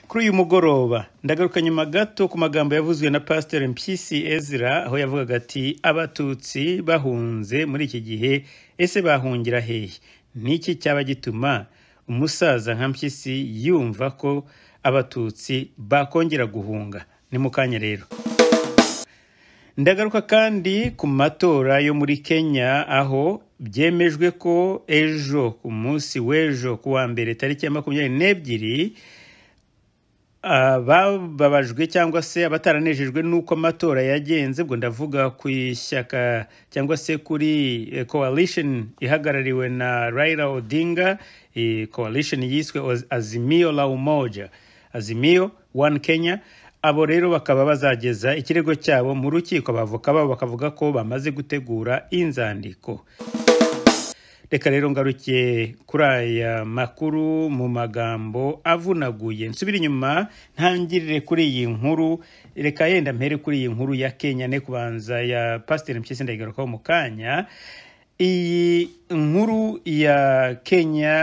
kuri uyu mugoroba ndagaruka nyuma gato ku magambo yavuzwe na pasiteri mpyisi ezra aho yavugaga ati abatutsi bahunze muri iki gihe ese bahungira hehe niki cyaba gituma umusaza nka mpyisi yumva ko abatutsi bakongera guhunga ni mu kanya rero ndagaruka kandi ku matora yo muri kenya aho byemejwe ko ejo ku munsi w'ejo ku wa mbere tariki ya makumyabiri n'ebyiri abababajwe cyangwa se abataranejejwe n'uko amatora yagenze ubwo ndavuga ku ishyaka cyangwa se kuri coalition ihagarariwe na Raila Odinga coalition yiswe Azimio la Umoja Azimio One Kenya abo rero bakaba bazageza ikirego cyabo mu rukiko abavoka babo bakavuga ko bamaze gutegura inzandiko reka rero ngarukiye kuri aya makuru mu magambo avunaguye nsubira inyuma ntangirire kuri iyi nkuru reka yenda mpere kuri iyi nkuru ya kenya ne kubanza ya pasiteri mpyisi ndayigarukaho mu kanya iyi nkuru ya kenya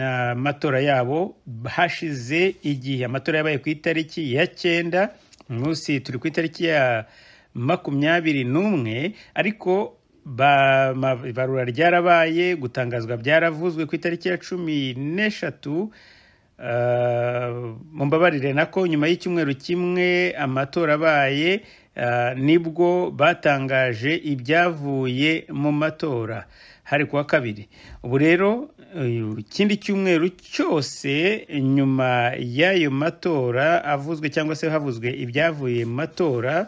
n'amatora yabo hashize igihe amatora yabaye ku itariki ya cyenda munsi turi ku itariki ya makumyabiri n'umwe ariko ibarura ryarabaye gutangazwa byaravuzwe ku itariki ya cumi n'eshatu mumbabarire nako nyuma y'icyumweru kimwe amatora abaye nibwo batangaje ibyavuye mu matora hari kuwa kabiri ubu rero ikindi cyumweru cyose nyuma y'ayo matora avuzwe cyangwa se havuzwe ibyavuye mu matora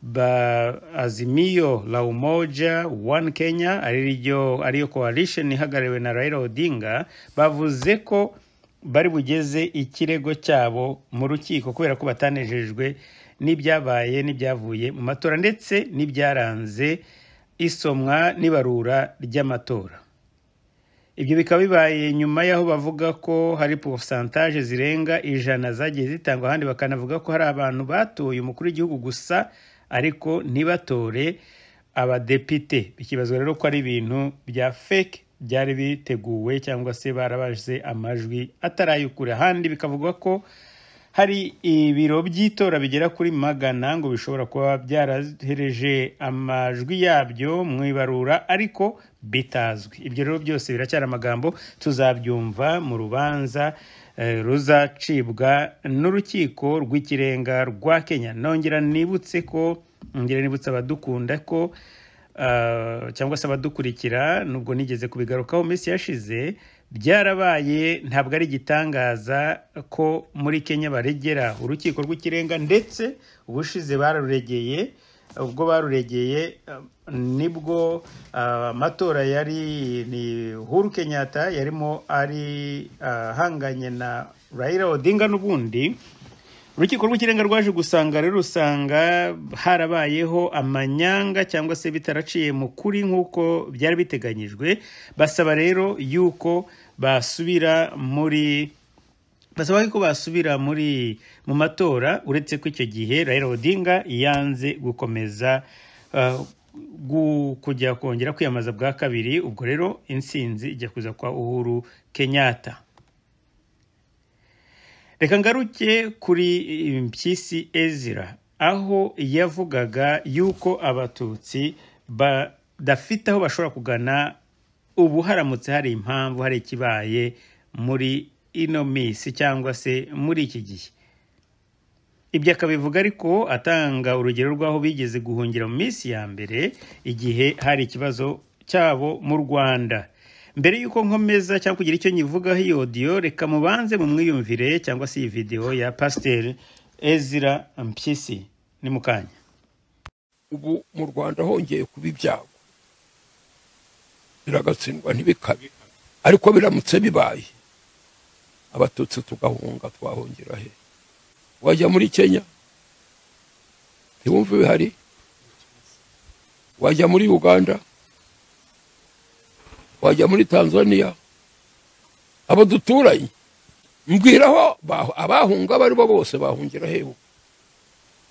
ba azimiyo la umoja one kenya ariyo ariyo coalition ihagarariwe na raila odinga bavuze ko bari bugeze ikirego cyabo mu rukiko kubera ko batanejejwe n'ibyabaye n'ibyavuye mu matora ndetse n'ibyaranze isomwa n'ibarura ry'amatora ibyo bikaba bibaye nyuma y'aho bavuga ko hari porosantaje zirenga ijana zagiye zitangwa ahandi bakanavuga ko hari abantu batoye umukuru w'igihugu gusa ariko ntibatore abadepite bikibazwa rero ko ari ibintu bya fake byari biteguwe cyangwa se barabaje amajwi atari ay'ukuri ahandi bikavugwa ko hari ibiro by'itora bigera kuri magana ngo bishobora kuba byarahereje amajwi yabyo mu ibarura ariko bitazwi ibyo rero byose biracyari amagambo tuzabyumva mu rubanza ruzacibwa n'urukiko rw'ikirenga rwa kenya nongera nibutse ko nongera nibutse abadukunda ko cyangwa se abadukurikira nubwo nigeze kubigarukaho minsi yashize byarabaye ntabwo ari igitangaza ko muri kenya baregera urukiko rw'ikirenga ndetse ubushize bararuregeye ubwo baruregeye nibwo amatora yari ni huru kenyatta yarimo ari ahanganye na Raila odinga n'ubundi urukiko rw'ikirenga rwaje gusanga rero usanga harabayeho amanyanga cyangwa se bitaraciye mu kuri nk'uko byari biteganyijwe basaba rero yuko basubira muri basaba ko basubira muri mu matora uretse ko icyo gihe Raila Odinga yanze gukomeza kujya kongera kwiyamamaza bwa kabiri ubwo rero insinzi ijya kuza kwa uhuru kenyatta reka ngaruke kuri mpyisi ezira aho yavugaga yuko abatutsi badafite aho bashobora kugana ubu haramutse hari impamvu hari ikibaye muri ino minsi cyangwa se muri iki gihe ibyo akabivuga ariko atanga urugero rw'aho bigeze guhungira mu minsi ya mbere igihe hari ikibazo cyabo mu rwanda mbere y'uko nkomeza cyangwa kugira icyo nyivugaho iyo odiyo reka mubanze mu mwiyumvire cyangwa se iyi videwo ya pasiteri ezira mpyisi ni mu kanya ubu mu rwanda hongeye kuba ibyago biragatsindwa ntibikabe ariko biramutse bibaye abatutsi tugahunga twahungira he wajya muri kenya ntiwumve bihari wajya muri uganda wajya muri tanzania abo duturanye mbwiraho abahunga abo ari bo bose bahungira hewe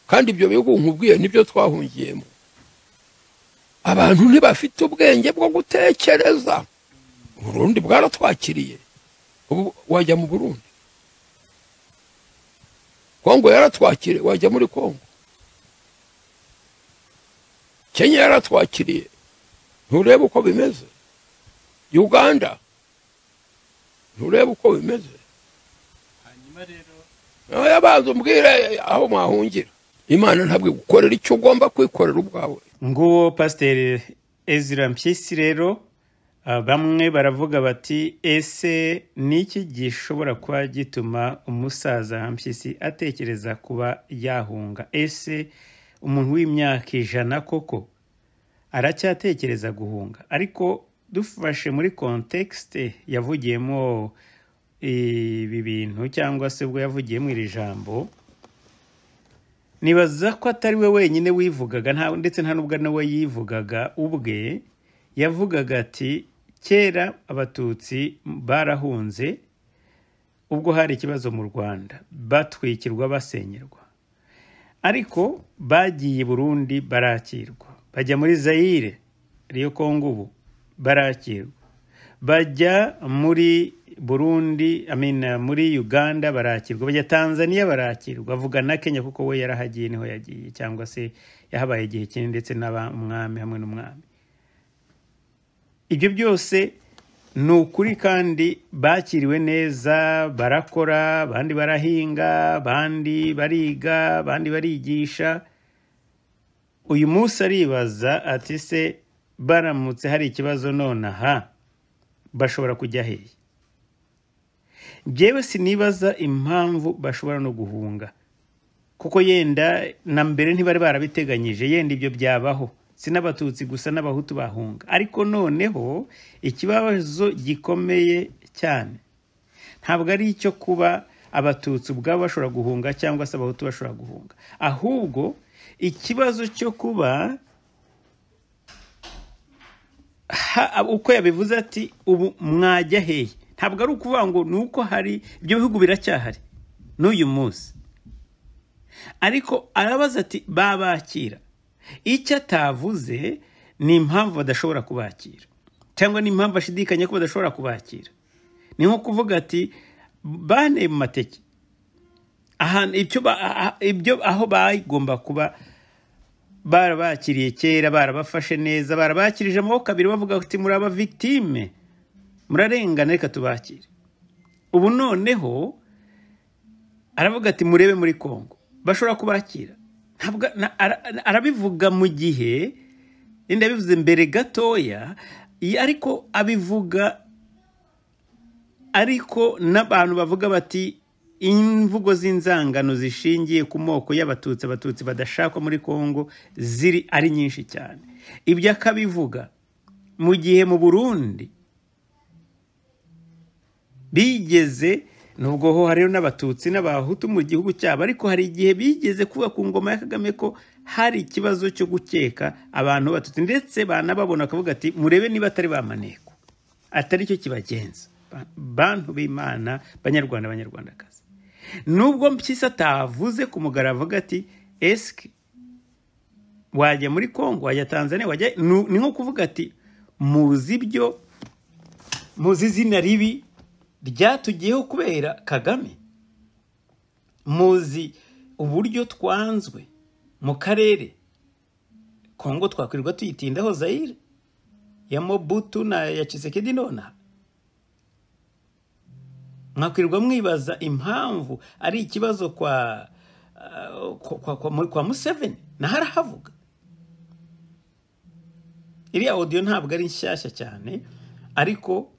kandi ibyo bihugu nkubwiye nibyo twahungiyemo abantu ntibafite ubwenge bwo gutekereza uburundi bwaratwakiriye ubu wajya mu burundi kongo yaratwakiriye wajya muri kongo kenya yaratwakiriye nturebe uko bimeze uganda nturebe uko bimeze hanyuma rero nawe yabanza umbwire aho mwahungira imana ntabwo igukorera icyo ugomba kwikorera ubwawe nguwo pasiteri ezira mpyisi rero ah, bamwe baravuga bati ese ni iki gishobora kuba gituma umusaza mpyisi atekereza kuba yahunga ese umuntu w'imyaka ijana koko aracyatekereza guhunga ariko dufashe muri kontekisite yavugiyemo ibi bintu cyangwa se ubwo yavugiyemo iri jambo nibaza ko atari we wenyine wivugaga nta ndetse nta n'ubwo nawe yivugaga ubwe yavugaga ati kera abatutsi barahunze ubwo hari ikibazo mu rwanda batwikirwa basenyerwa ariko bagiye i burundi barakirwa bajya muri zayire ariyo kongo ubu barakirwa bajya muri burundi I mean, muri uganda barakirwa bajya tanzania barakirwa avuga na kenya kuko we yarahagiye niho yagiye cyangwa se yahabaye igihe kinini ndetse n'abamwami hamwe n'umwami ibyo byose ni ukuri kandi bakiriwe neza barakora abandi barahinga abandi bariga abandi barigisha uyu munsi aribaza ati se baramutse hari ikibazo nonaha bashobora kujya hehe njyewe sinibaza impamvu bashobora no guhunga kuko yenda na mbere ntibari barabiteganyije yenda ibyo byabaho si n'abatutsi gusa n'abahutu bahunga ariko noneho ikibazo gikomeye cyane ntabwo ari icyo kuba abatutsi ubwabo bashobora guhunga cyangwa se abahutu bashobora guhunga ahubwo ikibazo cyo kuba ha- uko yabivuze ati ubu mwajya hehe ntabwo ari ukuvuga ngo ni uko hari ibyo bihugu biracyahari n'uyu munsi ariko arabaza ati babakira icyo atavuze ni impamvu badashobora kubakira cyangwa ni impamvu ashidikanya ko badashobora kubakira ni nko kuvuga ati bane mu mateke ahantu icyo ba- ah- ibyo aho bagomba kuba barabakiriye kera barabafashe neza barabakirije amaboko abiri bavuga ati muri aba victime murarengana reka tubakire ubu noneho aravuga ati murebe muri kongo bashobora kubakira Ntabwo- na- ara- arabivuga mu gihe yenda yabivuze mbere gatoya i- ariko abivuga ariko n'abantu bavuga bati imvugo z'inzangano zishingiye ku moko y'abatutsi abatutsi badashakwa muri kongo ziri ari nyinshi cyane ibyo akabivuga mu gihe mu burundi bigeze nubwo ho hariho n'abatutsi n'abahutu mu gihugu cyabo ariko hari igihe bigeze kuba ku ngoma ya kagame ko hari ikibazo cyo gukeka abantu batutsi ndetse banababona bakavuga ati murebe niba atari ba maneko atari cyo kibagenza Ba- bantu b'imana banyarwanda banyarwandakazi nubwo mpyisi atavuze ku mugaragaro avuga ati esike wajya muri kongo wajya tanzania wajya Nu- ni nko kuvuga ati muzi ibyo muzi izina ribi ryatugiyeho kubera kagame muzi uburyo twanzwe mu karere kongo twakwirirwa tuyitindaho zayire ya mobutu na ya kisekedi nonaha mwakwirirwa mwibaza impamvu ari ikibazo kwa ah, kwa, kwa, kwa, kwa museveni naho arahavuga iriya odiyo ntabwo ari nshyashya cyane ariko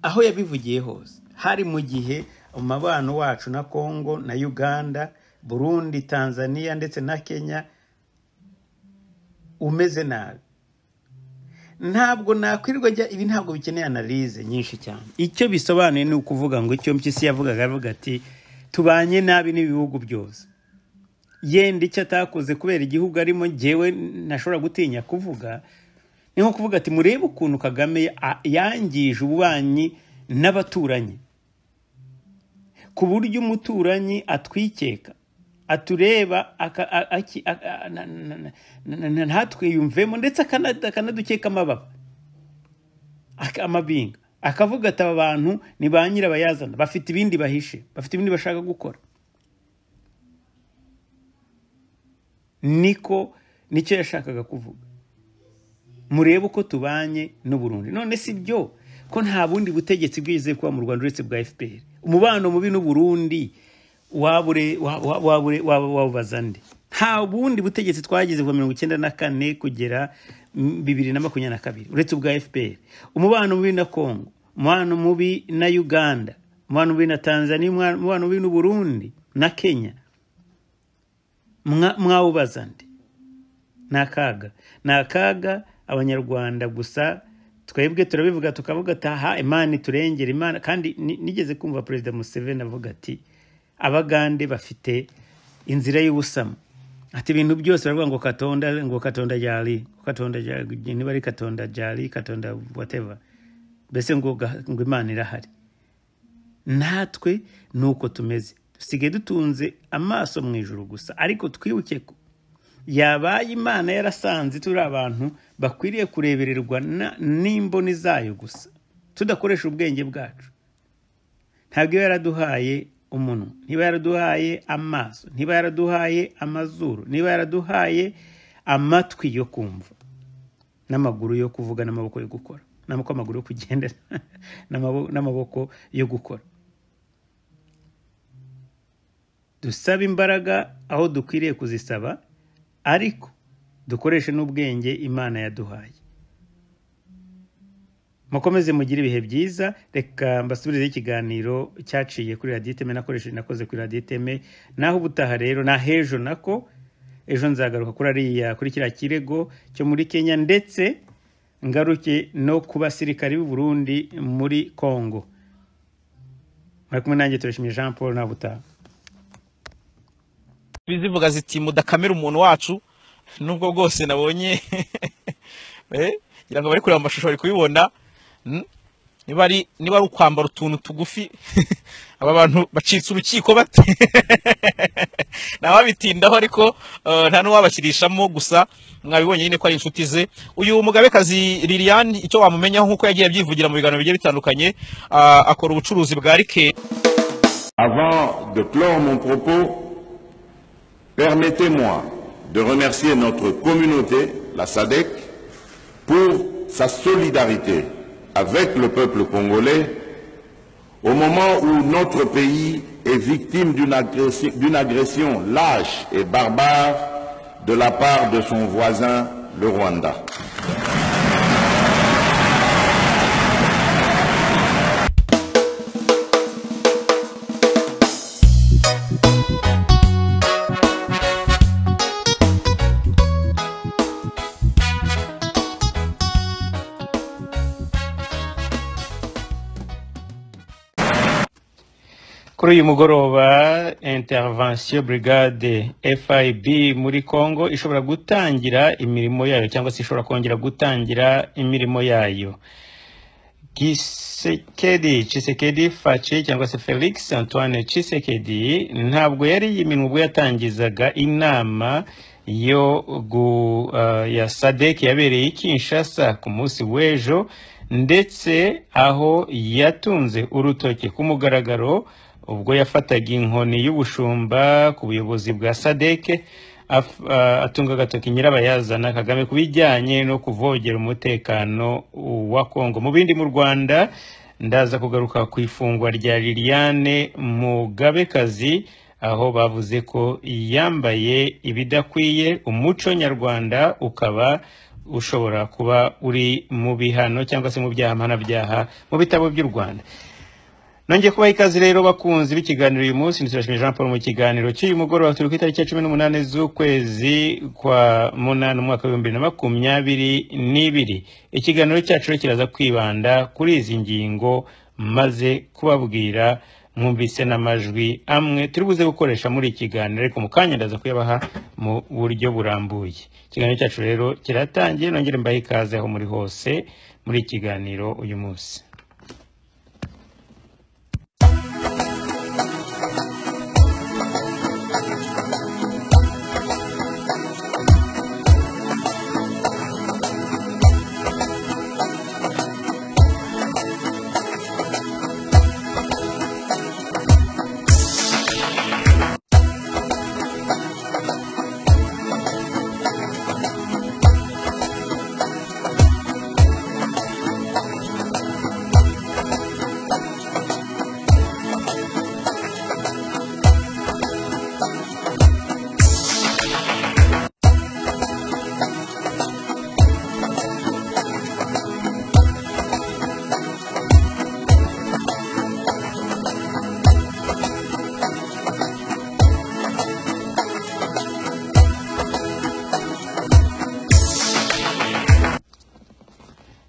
aho yabivugiye hose hari mu gihe umubano wacu na kongo na uganda burundi tanzania ndetse na kenya umeze nabi ntabwo nakwirirwa ajya ibi ntabwo bikeneye analize nyinshi cyane icyo bisobanuye ni ukuvuga ngo icyo mpyisi yavugaga avuga ati tubanye nabi n'ibihugu byose yenda icyo atakoze kubera igihugu arimo ngewe ntashobora gutinya kuvuga ni nko kuvuga ati murebe ukuntu kagame a- yangije ububanyi n'abaturanyi ku buryo umuturanyi atwikeka atureba aka- a- aki- a- a- na- na- na- na- na- ntatwiyumvemo ndetse akana- akanadukeka amababa ak- amabinga akavuga ati aba bantu ni ba nyirabayazana bafite ibindi bahishe bafite ibindi bashaka gukora niko nicyo yashakaga kuvuga murebe uko tubanye n'uburundi none si byo ko nta bundi butegetsi bwizeye kuba mu rwanda uretse bwa fpr umubano mubi n'uburundi wabubaza nde nta bundi butegetsi twagize kuva mirongo icyenda na kane kugera bibiri na makumyabiri na kabiri uretse ubwa fpr umubano mubi na kongo umubano mubi na uganda umubano mubi na tanzania umubano mubi n'uburundi na kenya mwawubaza nde ni akaga ni akaga abanyarwanda gusa twebwe turabivuga tukavuga ati aha imana iturengera imana kandi nigeze kumva perezida museveni avuga ati abagande bafite inzira y'ubusamo ati ibintu byose baravuga ngo katonda ngo katonda jari katonda jari niba ari katonda jari katonda whatever mbese ngo ngo imana irahari natwe ni uko tumeze dusigaye dutunze amaso mu ijuru gusa ariko twibuke ko yabaye imana yarasanze turi abantu bakwiriye kurebererwa n'imboni zayo gusa tudakoresha ubwenge bwacu ntabwo iba yaraduhaye umunwa ntiba yaraduhaye amaso ntiba yaraduhaye amazuru niba yaraduhaye amatwi yo kumva n'amaguru yo kuvuga n'amaboko yo gukora n'amaboko amaguru yo kugenda n'amaboko yo gukora dusaba imbaraga aho dukwiriye kuzisaba ariko dukoreshe n'ubwenge imana yaduhaye mukomeze mugire ibihe byiza reka mbasubirizeho ikiganiro cyaciye kuri radiyo iteme nakoresheje nakoze kuri radiyo iteme naho ubutaha rero n'ahejo nako ejo nzagaruka kuri ariya kuri kiriya kirego cyo muri kenya ndetse ngaruke no ku basirikari b'u Burundi muri kongo mwari kumwe nanjye turashimye jean paul naho ubutaha bizivuga ziti mudakamira umuntu wacu nubwo bwose nabonye ngira ngo bari kureba amashusho bari kubibona niba ari niba ari ukwambara utuntu tugufi aba bantu bacitse urukiko bate ntawabitindaho ariko nta n'uwabakirishamo gusa mwabibonye nyine ko ari inshuti ze uyu mugabekazi liliane icyo wamumenyaho nk'uko yagiye abyivugira mu biganiro bigiye bitandukanye akora ubucuruzi bwa rike avant de clore mon propos Permettez-moi de remercier notre communauté, la SADEC, pour sa solidarité avec le peuple congolais au moment où notre pays est victime d'une agression, agression, lâche et barbare de la part de son voisin, le Rwanda. kuri uyu mugoroba intervention brigade fib muri congo ishobora gutangira imirimo yayo cyangwa se ishobora kongera gutangira imirimo yayo gisekedi cisekedi face cyangwa se felix antoine cisekedi ntabwo yari yiminwe ubwo yatangizaga inama yo gu, uh, ya sadek yabereye i kinshasa ku munsi w'ejo ndetse aho yatunze urutoki ku mugaragaro ubwo yafataga inkoni y'ubushumba ku buyobozi bwa sadeke atunga agatoki nyirabayazana kagame ku bijyanye no kuvogera umutekano wa kongo mu bindi mu rwanda ndaza kugaruka ku ifungwa rya liliane mugabekazi aho bavuze ko yambaye ibidakwiye umuco nyarwanda ukaba ushobora kuba uri mu bihano cyangwa se mu byaha mpanabyaha mu bitabo by'u rwanda nongeye kubaha ikaze rero bakunzi b'ikiganiro uyu munsi nturashimira jean paul mu kiganiro cy'uyu mugoroba turi ku itariki ya cumi n'umunani z'ukwezi kwa munani umwaka w'ibihumbi bibiri na makumyabiri n'ibiri ikiganiro cyacu rero kiraza kwibanda kuri izi ngingo maze kubabwira mwumvise n'amajwi amwe turi buze gukoresha muri iki kiganiro ariko mu kanya ndaza kuyabaha mu buryo burambuye ikiganiro cyacu rero kiratangiye nongere mbahe ikaze aho muri hose muri iki kiganiro uyu munsi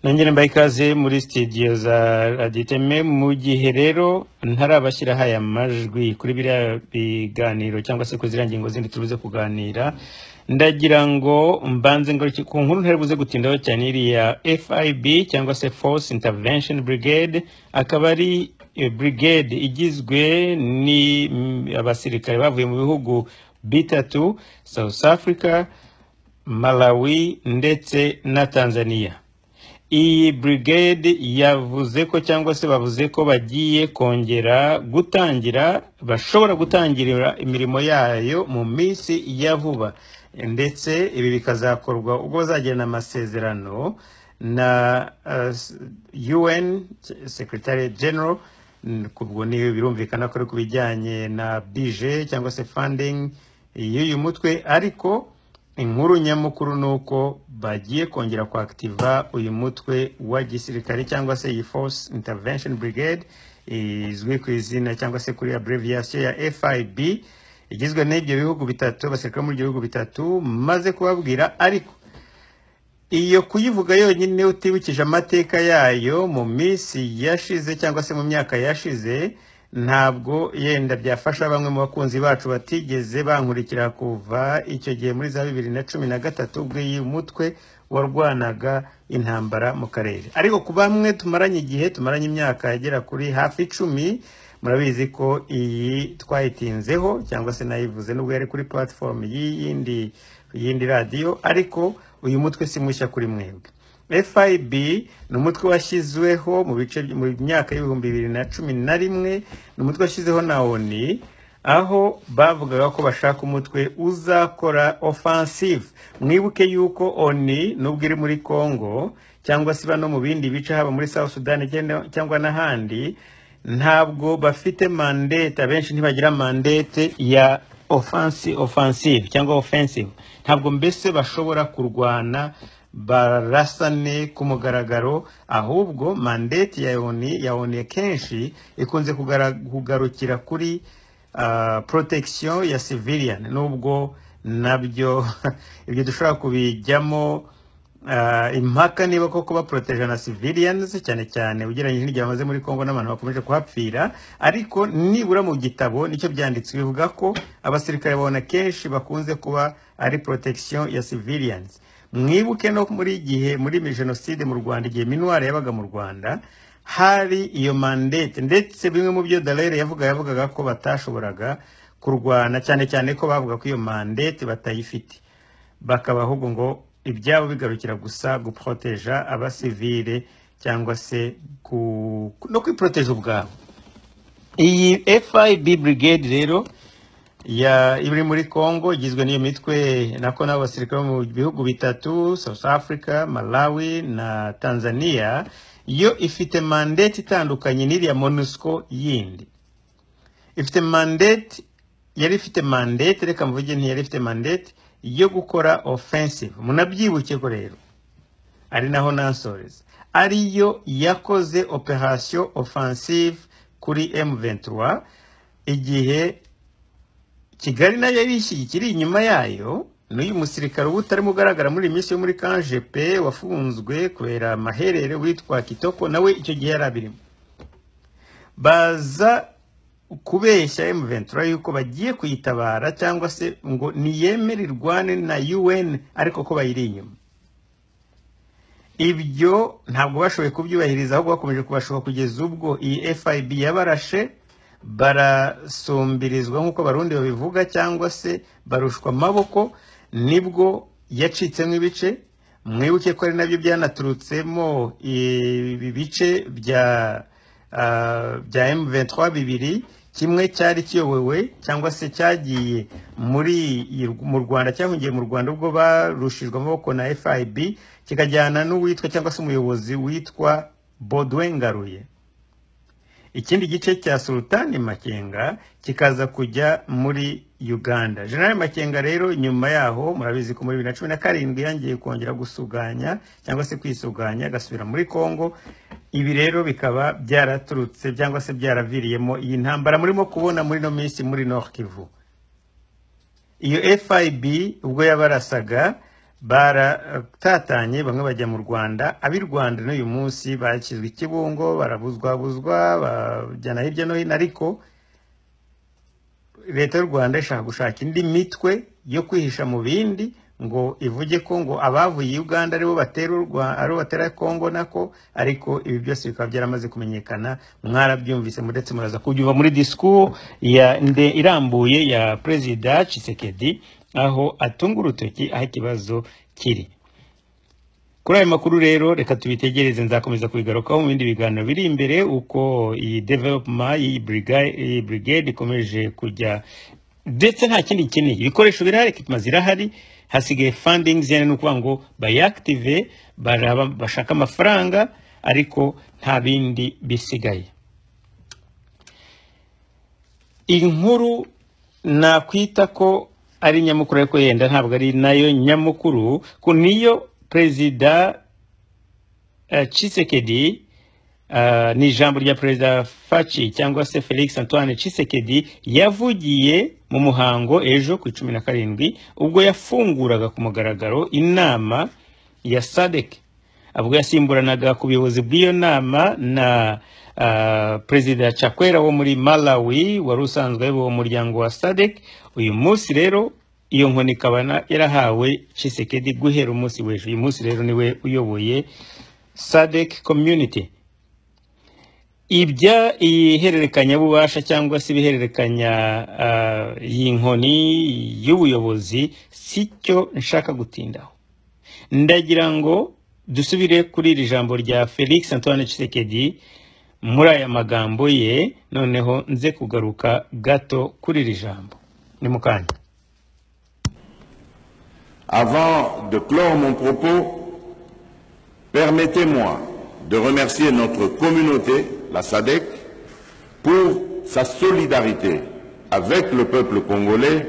nongere mbaye ikaze muri sitidiyo za raditeme mu gihe rero ntarabashyiraho aya majwi kuri biriya biganiro cyangwa se kuri ziriya ngingo zindi tubuze kuganira ndagira ngo mbanze ngaruke ku nkuru ntaribuze gutindaho cyane iriya fib cyangwa se force intervention brigade akaba ari eh, brigade igizwe ni mm, abasirikare bavuye mu bihugu bitatu south africa malawi ndetse na tanzania iyi brigade yavuze ko cyangwa se bavuze ko bagiye kongera gutangira bashobora gutangirira imirimo yayo mu minsi ya vuba ndetse ibi bikazakorwa ubwo bazagirana amasezerano na uh, UN Secretary General Mm, ku bwo ni birumvikana ko ari ku bijyanye na bije cyangwa se funding y'uyu mutwe ariko inkuru nyamukuru ni uko bagiye kongera kwakitiva uyu mutwe wa gisirikare cyangwa se iyi force intervention brigade izwi ku izina cyangwa se kuri abbreviation ya fib igizwe n'ibyo bihugu bitatu abasirikare bo muri ibyo bihugu bitatu maze kubabwira ariko iyo kuyivuga yonyine utibukije amateka yayo mu minsi yashize cyangwa se mu myaka yashize ntabwo yenda byafasha bamwe mu bakunzi bacu batigeze bankurikira kuva icyo gihe muri za bibiri na cumi na gatatu ubwo iyi mutwe warwanaga intambara mu karere ariko ku bamwe tumaranye igihe tumaranye imyaka igera kuri hafi icumi murabizi ko iyi twayitinzeho cyangwa se nayivuze nubwo yari kuri platform y'iyindi y'indi radiyo ariko uyu mutwe si mushya kuri mwebwe fib ni umutwe washyizweho mu bice mu myaka y'ibihumbi bibiri na cumi na rimwe ni umutwe washyizeho na oni aho bavugaga ko bashaka umutwe uzakora offensive mwibuke yuko oni nubwo iri muri congo cyangwa se iba no mu bindi bice haba muri south sudan cyangwa- cyangwa n'ahandi ntabwo bafite mandate abenshi ntibagira mandate ya offensive, offensive cyangwa offensive ntabwo mbese bashobora kurwana barasane ku mugaragaro ahubwo mandate ya oni ya oni kenshi ikunze kugara- kugarukira kuri ah, protection ya civilian nubwo nabyo ibyo dushobora kubijyamo Ah, impaka niba koko baporoteje na civilians cyane cyane ugereranyije n'igihe bamaze muri congo n'abantu bakomeje kuhapfira ariko nibura mu gitabo nicyo byanditse bivuga ko abasirikare babona kenshi bakunze kuba ari protection ya civilians mwibuke no muri gihe muri mi- jenoside mu rwanda igihe minwari yabaga mu rwanda hari iyo mandate ndetse bimwe mu byo dalere yavuga yavugaga ko batashoboraga kurwana cyane cyane ko bavuga ko iyo mandate batayifite bakaba ahubwo ngo ibyabo bigarukira gusa guproteja abasivile cyangwa se ku, no kwiporoteje ubwabo iyi fib brigade rero ya iri muri congo igizwe n'iyo mitwe nako n'abo basirikare bo mu bihugu bitatu south africa malawi na tanzania yo ifite mandate itandukanye n'iriya monusco yindi ifite mandate yari ifite mandate reka mvuge ntiyari ifite mandate yo gukora offensive munabyibuke ko rero ari naho nansoreza ariyo yakoze operation offensive kuri M23 igihe Kigali nayo yari ishyigikiye iri inyuma yayo n'uyu musirikare ubu utarimo ugaragara muri iyi minsi yo muri kanjepe wafunzwe kubera amaherere witwa Kitoko nawe icyo gihe yari abirimo baza kubeshya M23 yuko bagiye kuyitabara cyangwa se ngo niyemere irwane na UN ariko ko bayiri inyuma ibyo ntabwo bashoboye kubyubahiriza ahubwo bakomeje kubashoka kugeza ubwo iyi FIB yabarashe barasumbirizwa nk'uko abarundi babivuga cyangwa se barushwa amaboko nibwo yacitsemo ibice mwibuke ko ari nabyo byanaturutsemo ibi bice bya ah, bya M23 bibiri kimwe cyari kiyobowe cyangwa se cyagiye muri iyi- mu Rwanda cyahungiye mu Rwanda ubwo barushijwe amaboko na FIB kikajyana n'uwitwa cyangwa se umuyobozi witwa Baudouin Ngaruye ikindi gice cya sultani makenga kikaza kujya muri uganda general makenga rero nyuma yaho murabizi ko muri bibiri na cumi na karindwi yongeye kongera gusuganya cyangwa se kwisuganya agasubira muri congo ibi rero bikaba byaraturutse cyangwa se byaraviriyemo iyi ntambara murimo kubona muri ino minsi muri nord kivu iyo fib ubwo yabarasaga baratatanye bamwe bajya mu rwanda ab'i rwanda n'uyu munsi bakizwa ikibungo barabuzwabuzwa bajyana hirya no hino ariko leta y'u rwanda ishaka gushaka indi mitwe yo kwihisha mu bindi ngo ivuge ko ngo abavuye i uganda aribo batera u Rwa- aribo batera kongo nako ariko ibi byose bikaba byaramaze kumenyekana mwarabyumvise muretse muraza kubyumva muri disikuru ya nde irambuye ya perezida Tshisekedi aho atunga urutoki aho ikibazo kiri kuri ayo makuru rero reka tubitegereze nzakomeza kubigarukaho mu bindi biganiro biri imbere uko iyi developuma y'iyi briga- iyi brigade ikomeje kujya ndetse nta kindi ikeneye ibikoresho birahari equipment zirahari hasigaye funding zijyanye no kuvuga ngo bayiactive baraba bashaka amafaranga ariko nta bindi bisigaye inkuru nakwita ko ari nyamukuru ariko yenda ntabwo ari nayo nyamukuru ku niyo perezida eh, Tshisekedi eh, ni ijambo rya perezida faci cyangwa se felix antoine Tshisekedi yavugiye mu muhango ejo ku icumi na karindwi ubwo yafunguraga ku mugaragaro inama ya sadek ubwo yasimburanaga ku buyobozi bw'iyo nama na ah, perezida cakwera wo muri malawi wari usanzwe ayoboye umuryango wa sadek uyu munsi rero iyo nkoni ikaba na- yarahawe cisekedi guhera umunsi w'ejo uyu munsi rero niwe uyoboye sadek community ibya ihererekanyabubasha cyangwa se ibihererekanya ah, iyi nkoni y'ubuyobozi si cyo nshaka gutindaho ndagira ngo dusubire kuri iri jambo rya felix antoine Tshisekedi muri aya magambo ye noneho nze kugaruka gato kuri iri jambo ni mu kanya Avant de clore mon propos, permettez-moi de remercier notre communauté, la SADEC, pour sa solidarité avec le peuple congolais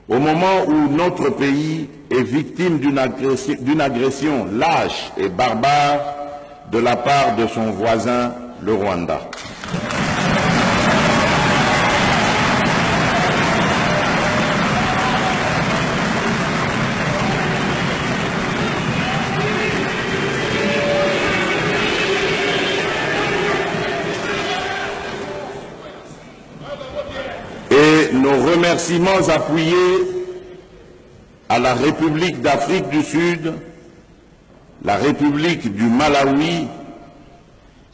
au moment où notre pays est victime d'une agressi- d'une agression lâche et barbare de la part de son voisin, le Rwanda. et nos remerciements appuyés à la République d'Afrique du Sud, la République du Malawi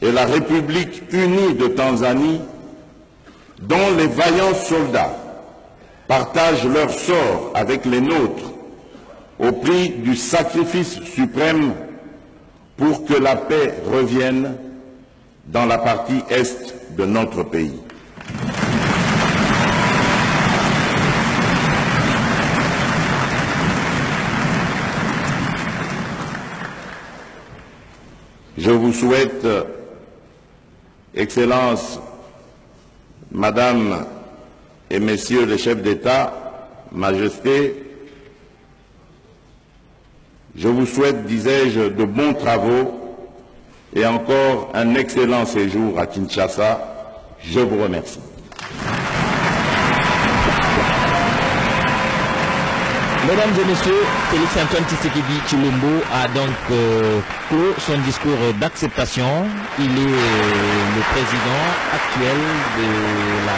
et la République unie de Tanzanie, dont les vaillants soldats partagent leur sort avec les nôtres au prix du sacrifice suprême pour que la paix revienne dans la partie est de notre pays. Je vous souhaite, euh, Excellences, Madame et Messieurs les chefs d'État, Majesté, je vous souhaite, disais-je, de bons travaux et encore un excellent séjour à Kinshasa. Je vous remercie. Mesdames et messieurs, Félix Antoine Tshisekedi Chilombo a donc euh, clos son discours d'acceptation. Il est euh, le président actuel de la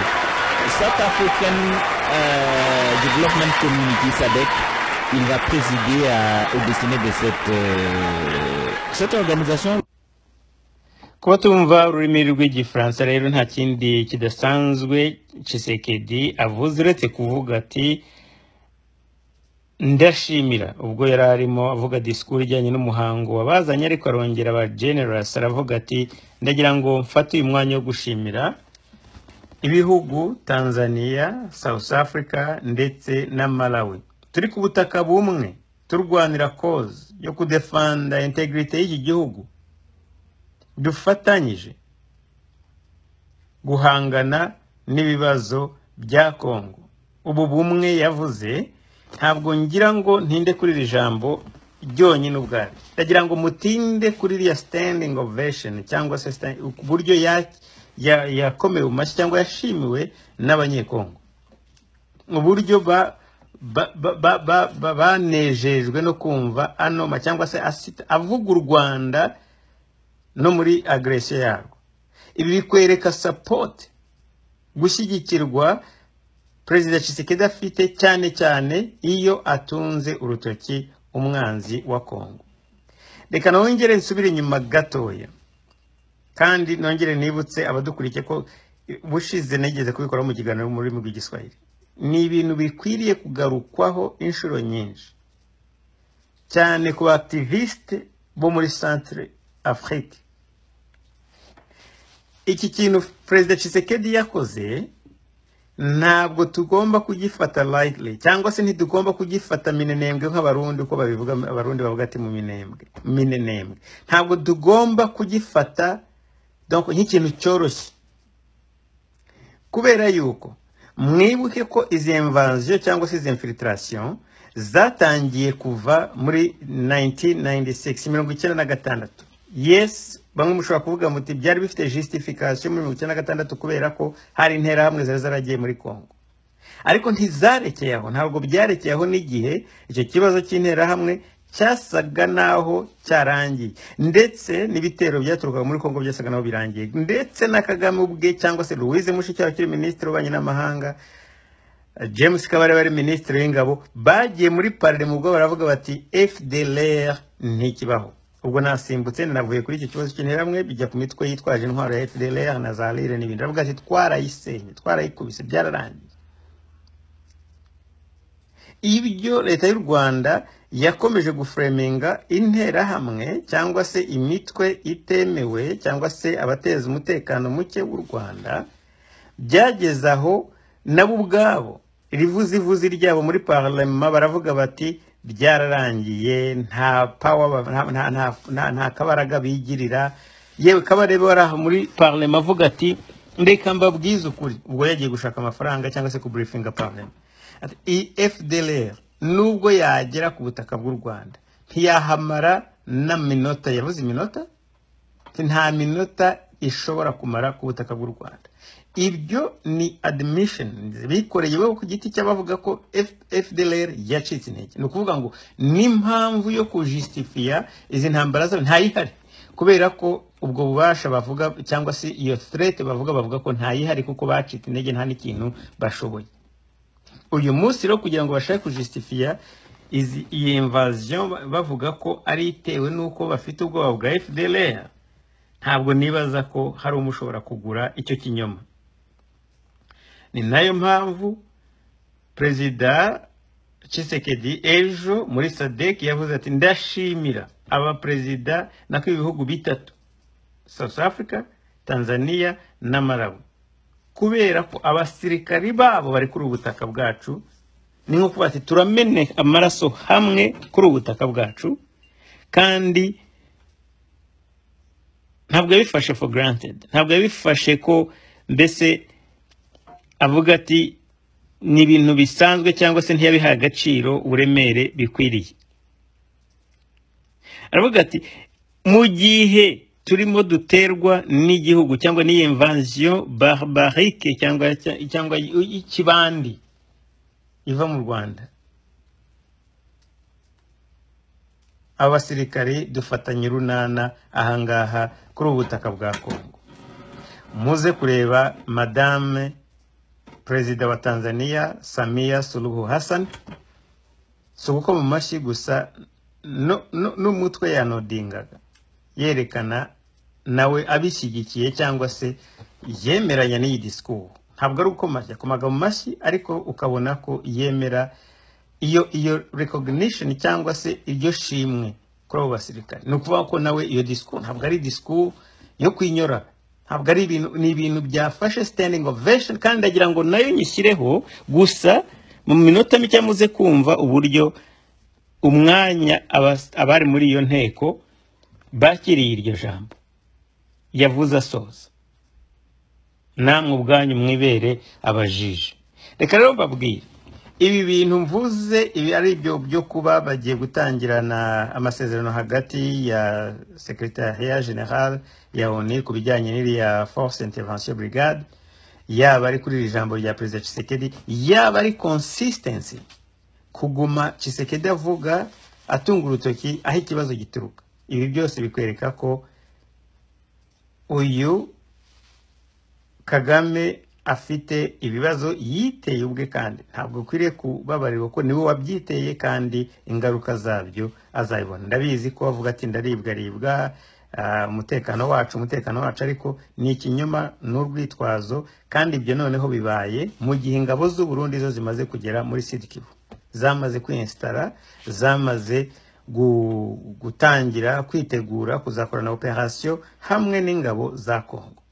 South African euh, Development Community SADC. Il va présider à- au destiné de cette, euh, cette organisation. kuba tumva ururimi rw'igifaransa rero nta kindi kidasanzwe Tshisekedi avuze uretse kuvuga ati ndashimira ubwo yari arimo avuga disikuru ijyanye n'umuhango wabazanye ariko arongera aba generasi aravuga ati ndagira ngo mfate uyu mwanya wo gushimira ibihugu tanzania south africa ndetse na malawi turi ku butaka bumwe turwanira koze yo kudefanda integrite y'iki gihugu dufatanyije guhangana n'ibibazo bya kongo ubu bumwe yavuze ntabwo ngira ngo ntinde kuri iri jambo ryonyine ubwaryo ndagira ngo mutinde kuri iriya standing ovation cyangwa se sta- uburyo ya- ya- yakomewe mu mashyi cyangwa yashimiwe n'abanyekongo uburyo ba ba- ba- ba- ba- ba- banejejwe no kumva anoma cyangwa se asita- avuga u rwanda no muri agresiyo yarwo ibi bikwereka sapoti gushyigikirwa perezida Tshisekedi afite cyane cyane iyo atunze urutoki umwanzi wa kongo reka nongere nsubire inyuma gatoya kandi nongere nibutse abadukurikiye ko bushize nigeze kubikora mu kiganiro mu rurimi rw'igiswahili ni ibintu bikwiriye kugarukwaho inshuro nyinshi cyane ku baakitivisite bo muri centre afurike iki kintu perezida Tshisekedi yakoze ntabwo tugomba kugifata lightly cyangwa se ntitugomba kugifata minenembwe nk'abarundi uko babivuga abarundi bavuga ati mu minembwe minenembwe ntabwo tugomba kugifata donc nk'ikintu cyoroshye kubera yuko mwibuke ko izi invasion cyangwa se izi infiltration zatangiye kuva muri 1996 mirongo icyenda na gatandatu yes bamwe mushobora kuvuga muti byari bifite justification muri mirongo icyenda na gatandatu kubera ko hari interahamwe zari zaragiye muri congo ariko ntizarekeye aho ntabwo byarekeye aho n'igihe icyo kibazo cy'interahamwe cyasaga naho cyarangiye ndetse n'ibitero byaturukaga muri congo byasaga naho birangiye ndetse na kagame ubwe cyangwa se louise mushikiwabo ukiri minisitiri w'ububanyi n'amahanga james kabare wari minisitiri w'ingabo bagiye muri parire mu bwo baravuga bati fdlr ntikibaho ubwo nasimbutse navuye kuri icyo kibazo cy'interahamwe bijya ku mitwe yitwaje intwaro ya fdlr na za rire n'ibindi aravuga ati twarayisenye twarayikubise byararangiye ibyo leta y'u rwanda yakomeje gufureminga interahamwe cyangwa se imitwe itemewe cyangwa se abateza umutekano muke w'u rwanda byageze aho nabo ubwabo irivuzivuzi ryabo muri parlema baravuga bati byararangiye nta power ba- nta- nta- nta- nta- nta kabaraga bigirira yewe kabarebe wari aho muri parlema avuga ati reka mbabwize ukuri ubwo yagiye gushaka amafaranga cyangwa se kuburifinga parlema Ati, iyi fdlr nubwo yagera ku butaka bw'u rwanda ntiyahamara na minota yabuze iminota nta minota ishobora kumara ku butaka bw'u rwanda ibyo ni admission bikoreye iwabo ku giti cy'abavuga ko F- fdlr yacitse intege ni ukuvuga ngo n'impamvu yo kujisitifiya izi ntambara zabo ntayihari kubera ko ubwo bubasha bavuga cyangwa se iyo threat bavuga bavuga ko ntayihari kuko bacitse intege nta n'ikintu bashoboye uyu munsi rero kugira ngo bashake kujisitifiya izi- iyi invasion ba- bavuga ko ari itewe n'uko bafite ubwoba bwa fdlr ntabwo nibaza ko hari umwe ushobora kugura icyo kinyoma ni nayo mpamvu perezida Tshisekedi ejo muri sadek yavuze ati ndashimira abaperezida nako ibihugu bitatu south africa tanzania na malawi kubera ko abasirikari babo bari kuri ubutaka bwacu ni nko kuba ati turamene amaraso hamwe kuri ubutaka bwacu kandi ntabwo yabifashe for granted ntabwo yabifashe ko mbese avuga ati ni ibintu bisanzwe cyangwa se ntiyabihaye agaciro uburemere bikwiriye aravuga ati mu gihe turimo duterwa n'igihugu cyangwa n'iyi invasion barbarike cyangwa cyangwa ikibandi iva mu rwanda abasirikari dufatanye urunana ahangaha kuri ubu butaka bwa kongo muze kureba madame perezida wa tanzania samia suluhu hassan si ugukoma amashyi gusa no- no- n'umutwe yanodingaga yerekana nawe abishyigikiye cyangwa se yemeranya n'iyi disikuru ntabwo ari uko mashyi akomaga mu mashyi ariko ukabona ko yemera iyo iyo recognition cyangwa se iryo shimwe kuri abo basirikare ni ukuvuga ko nawe iyo disikuru ntabwo ari disikuru yo kwinyora ntabwo ari ibintu ni ibintu byafashe standing ovation kandi ndagira ngo nayo nyishyireho gusa mu minota mike muze kumva uburyo umwanya abas- abari muri iyo nteko bakiriye iryo jambo yavuze asoza namwe ubwanyu mwibere abajiji reka rero mbabwire ibi bintu mvuze ibi ari ibyo byo kuba bagiye gutangirana amasezerano hagati ya secretariat general ya onu ku bijyanye n'iriya force intervention brigade yaba ari kuri iri jambo rya perezida Tshisekedi yaba ari consistency kuguma Tshisekedi avuga atunga urutoki aho ikibazo gituruka ibi byose bikwereka ko uyu kagame afite ibibazo yiteye ubwe kandi ntabwo ukwiriye kubabarirwa ko niwe wabyiteye kandi ingaruka zabyo azabibona ndabizi ko bavuga ati ndaribwaribwa ah, umutekano wacu umutekano wacu ariko ni ikinyoma n'urwitwazo kandi ibyo noneho bibaye mu gihe ingabo z'u Burundi zo zimaze kugera muri Sud Kivu zamaze kwinsitara zamaze gu- gutangira kwitegura kuzakorana operasiyo hamwe n'ingabo za Kongo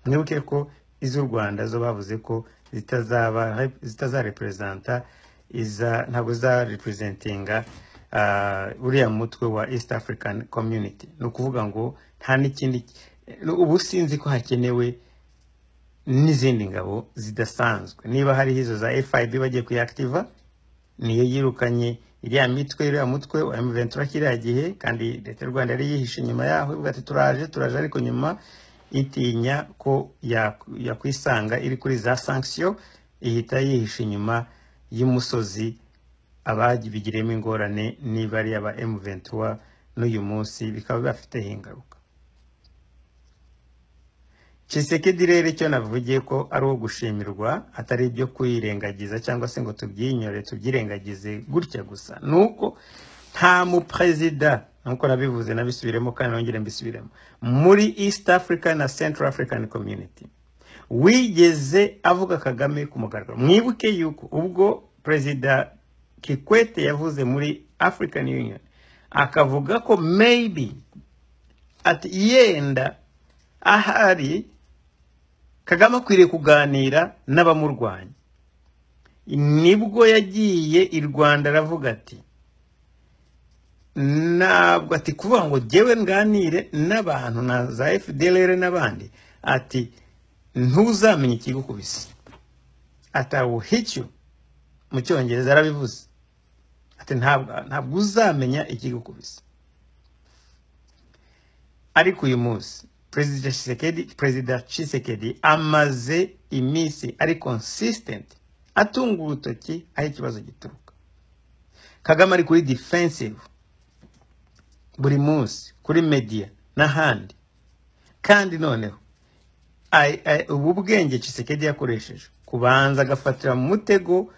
mwibuke ko iz'u rwanda zo bavuze ko zitazaba zitazareperezanta iza ntabwo zizareperezentinga ah, uriya mutwe wa east african community ni ukuvuga ngo nta n'ikindi ubu sinzi ko hakenewe n'izindi ngabo zidasanzwe niba hariho izo za fib bagiye kuyakitiva niyo yirukanye iriya mitwe iriya mutwe wa M23 kiriya gihe kandi leta y'u Rwanda yari yihishe inyuma yaho ivuga ati turaje turaje ariko nyuma itinya ko ya- yakwisanga iri kuri za sanction ihita yihisha inyuma y'umusozi ababigiremo ingorane niba ari aba M23 n'uyu munsi bikaba bibafiteho ingaruka Tshisekedi rero icyo navugiye ko ari uwo gushimirwa atari ibyo kwirengagiza cyangwa se ngo tubyinyore tubyirengagize gutya gusa ni uko nta muperezida nk'uko nabivuze nabisubiremo kandi nongere mbisubiremo muri east africa na central african community wigeze avuga kagame ku mugaragaro mwibuke yuko ubwo perezida kikwete yavuze muri african union akavuga ko maybe ati yenda ahari kagame akwiriye kuganira n'abamurwanya nibwo yagiye i rwanda aravuga ati ntabwo ati kuvuga ngo jyewe nganire n'abantu na za fdlr n'abandi ati ntuzamenye ikigukubise ati i will hit you mu cyongereza arabivuze ati ntabwo ntabwo uzamenya ikigukubise ariko uyu munsi perezida Tshisekedi perezida Tshisekedi amaze iminsi ari consistent atunga urutoki aho ikibazo gituruka kagame ari kuri defensive buri munsi kuri media n'ahandi kandi noneho ai- ai- ubu bwenge Tshisekedi yakoresheje kubanza agafatira mu mutego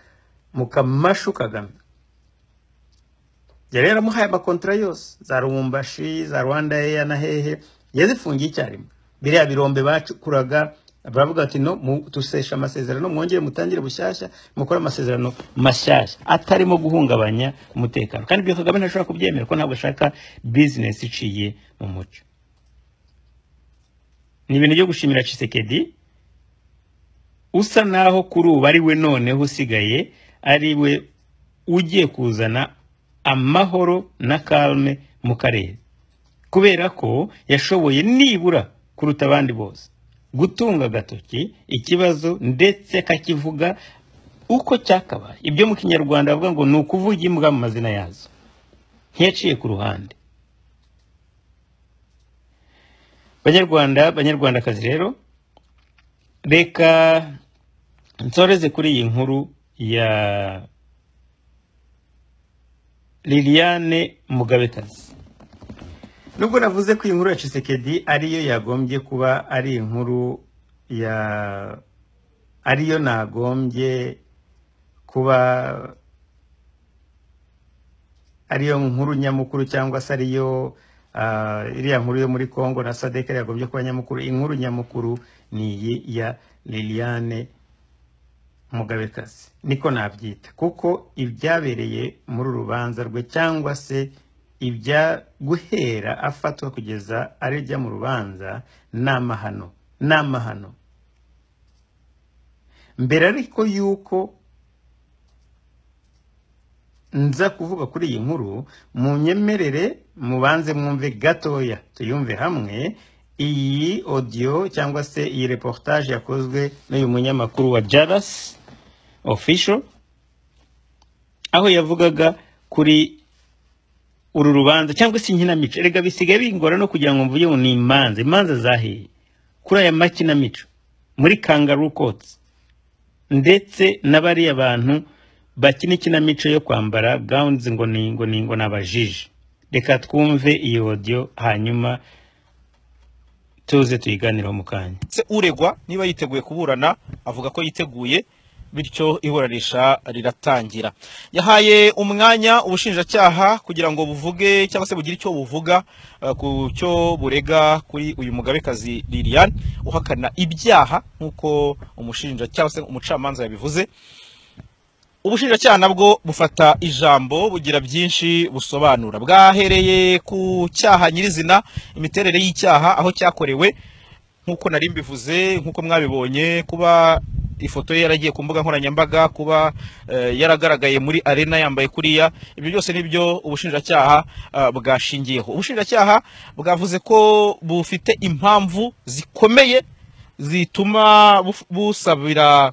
mu kamashu kagame yari yaramuhaye amakontra yose za rumbashi za rwanda eya na hehe yazifungiye icyarimwe biriya birombe bacukuraga baravuga ati no mu- duseshe amasezerano mwongere mutangire bushyashya mukore amasezerano mashyashya atarimo guhungabanya umutekano kandi ibyo kagame ntashobora kubyemera ko ntabwo ashaka bizinesi iciye mu mucyo ni ibintu byo gushimira Tshisekedi usa naho kuri ubu ari we noneho usigaye ari we ugiye kuzana amahoro na kalme mu karere kubera ko yashoboye nibura kuruta abandi bose gutunga agatoki ikibazo ndetse akakivuga uko cyakabaye ibyo mu kinyarwanda bavuga ngo ni ukuvuga imbwa mu mazina yazo ntiyaciye ku ruhande banyarwanda banyarwandakazi rero reka nsoreze kuri iyi nkuru ya liliane mugabekazi nubwo navuze ko iyi nkuru ya Tshisekedi ariyo yagombye kuba ari inkuru ya ariyo nagombye kuba ariyo nkuru nyamukuru cyangwa se ariyo ah, iriya nkuru yo muri Congo na Sadek yagombye kuba nyamukuru inkuru nyamukuru ni iyi ya Liliane mugabekazi niko nabyita kuko ibyabereye muri uru rubanza rwe cyangwa se ibya guhera afatwa kugeza arejya mu rubanza ni amahano ni amahano mbere ariko yuko nza kuvuga kuri iyi nkuru munyemerere mubanze mwumve gatoya tuyumve hamwe iyi audio cyangwa se iyi reportage yakozwe n'uyu munyamakuru wa jarasi official aho yavugaga kuri uru rubanza cyangwa se inkinamico erega bisigaye bingora no kugira ngo mvuge ngo ni imanza imanza zahiye kuri aya makinamico muri kangaroo courts ndetse na bariya bantu bakina ikinamico yo kwambara gawunzi ngo ni ngo ni ngo n'abajiji reka twumve iyi odiyo hanyuma tuze tuyiganiraho mu kanya ndetse uregwa niba yiteguye kuburana avuga ko yiteguye bityo iburanisha riratangira yahaye umwanya ubushinjacyaha kugira ngo buvuge cyangwa se bugire icyo buvuga eh, ku cyo burega kuri uyu mugabekazi liliane uhakana ibyaha nk'uko umushinja cyangwa se umucamanza yabivuze ubushinjacyaha nabwo bufata ijambo bugira byinshi busobanura bwahereye ku cyaha nyirizina imiterere y'icyaha aho cyakorewe nk'uko nari mbivuze nk'uko mwabibonye kuba ifoto ye yaragiye ku mbuga nkoranyambaga kuba eh, yaragaragaye muri arena yambaye kuriya ibyo byose nibyo ubushinjacyaha eh, bwashingiyeho ubushinjacyaha bwavuze ko bufite impamvu zikomeye zituma buf- busabira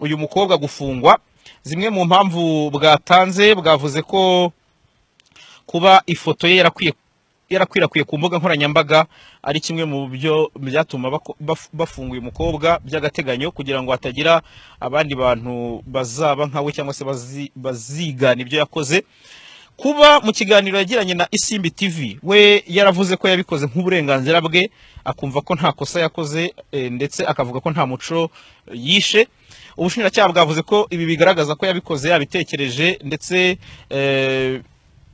uyu mukobwa gufungwa zimwe mu mpamvu bwatanze bwavuze ko kuba ifoto ye yarakwiye yarakwirakwiye ku mbuga nkoranyambaga ari kimwe mu byo byatuma bako- baf- bafunga uyu mukobwa by'agateganyo kugira ngo hatagira abandi bantu bazaba nkawe cyangwa se bazi- bazigana ibyo yakoze kuba mu kiganiro yagiranye na isimbi tv we yaravuze ko yabikoze nk'uburenganzira bwe akumva ko nta kosa yakoze eh, ndetse akavuga ko nta muco eh, yishe ubushinjacyaha bwavuze ko ibi bigaragaza ko yabikoze yabitekereje ndetse eh,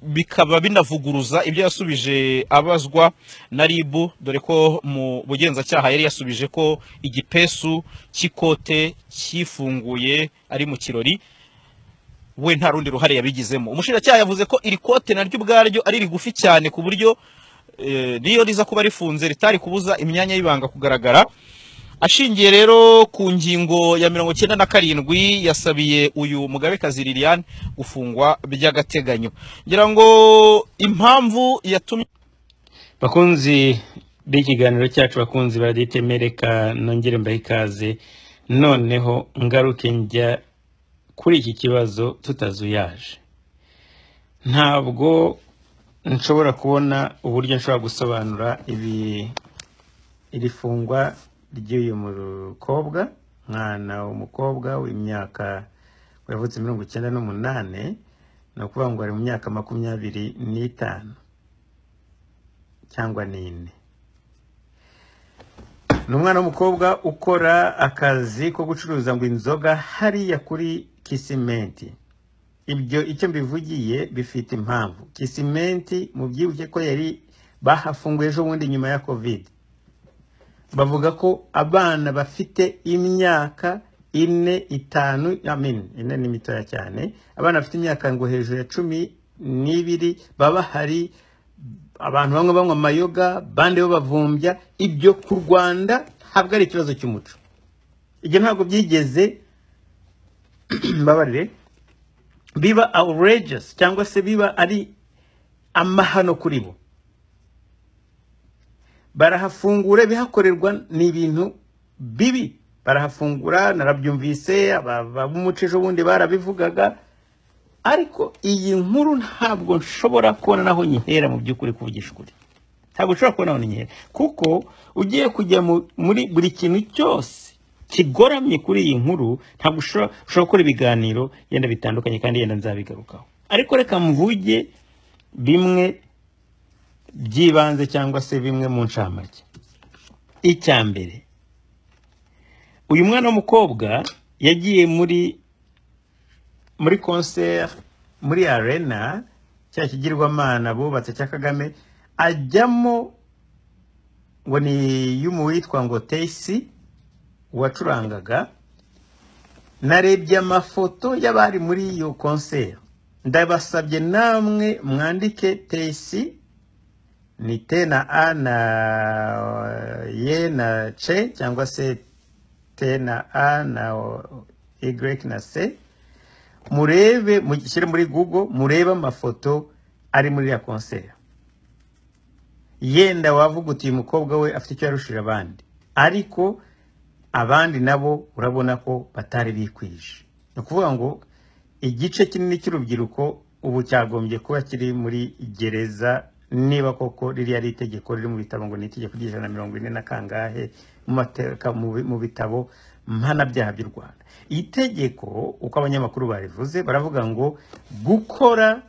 bikaba binavuguruza ibyo yasubije abazwa na ribu dore ko mu bugenzacyaha yari yasubije ko igipesu cy'ikote cyifunguye ari mu kirori we nta rundi ruhare yabigizemo umushinjacyaha yavuze ko iri kote naryo ubwaryo ari rigufi cyane ku buryo eh, n'iyo riza kuba rifunze ritari kubuza imyanya y'ibanga kugaragara ashingiye rero ku ngingo ya mirongo icyenda na karindwi yasabiye uyu mugabekazi liliane gufungwa by'agateganyo ngira ngo impamvu yatumye bakunzi b'ikiganiro cyacu bakunzi baditemereka nongere mbahe ikaze noneho ngaruke njya kuri iki kibazo tutazuyaje ntabwo nshobora kubona uburyo nshobora gusobanura ibi iri fungwa ry'uyu mukobwa mwana umukobwa w'imyaka yavutse mirongo icyenda n'umunani ni ukuvuga ngo ari mu myaka makumyabiri n'itanu cyangwa n'ine ni umwana w'umukobwa ukora akazi ko gucuruza ngo inzoga hariya kuri kisimenti ibyo icyo mbivugiye bifite impamvu kisimenti mubyibuke ko yari bahafunguye ejo bundi nyuma ya kovide bavuga ko abana bafite imyaka ine itanu amin ine ni mitoya cyane abana bafite imyaka ngo hejuru ya cumi n'ibiri baba bahari abantu bamwe banywa amayoga bande bo bavumbya ibyo ku rwanda ntabwo ari ikibazo cy'umuco ibyo ntabwo byigeze mbabarire biba outrageous cyangwa se biba ari amahano kuri bo barahafungura ibihakorerwa ni ibintu bibi barahafungura narabyumvise aba- b'umuco ejo bundi barabivugaga ariko iyi nkuru ntabwo nshobora kubona naho nyihera mu by'ukuri kuvugisha ukuri ntabwo nshobora kubona naho nyihera kuko ugiye kujya mu- muri buri kintu cyose kigoramye kuri iyi nkuru ntabwo ushobora ushobora gukora ibiganiro yenda bitandukanye kandi yenda nzabigarukaho ariko reka mvuge bimwe by'ibanze cyangwa se bimwe mu ncamake icya mbere uyu mwana w'umukobwa yagiye muri muri concert muri arena cya kigirwamana bubatse cya kagame ajyamo ngo ni y'umu witwa ngo teyisi wacurangaga narebye amafoto y'abari muri iyo concert ndabasabye namwe mwandike teyisi ni te na a na eh, ye na ce cyangwa se te na a na o- y na se murebe mushyire muri google murebe amafoto ari muri ya konseri yenda wavuga uti uyu mukobwa we afite icyo yarushije abandi ariko abandi nabo urabona ko batari bikwije ni ukuvuga ngo igice kinini cy'urubyiruko ubu cyagombye kuba kiri muri gereza niba koko ririya ari itegeko riri mu bitabo ngo ni itegeko ry'ijana na mirongo ine na kangahe mu mateka mu bi- mu bitabo mpanabyaha by'u rwanda iyi tegeko uko abanyamakuru barivuze baravuga ngo gukora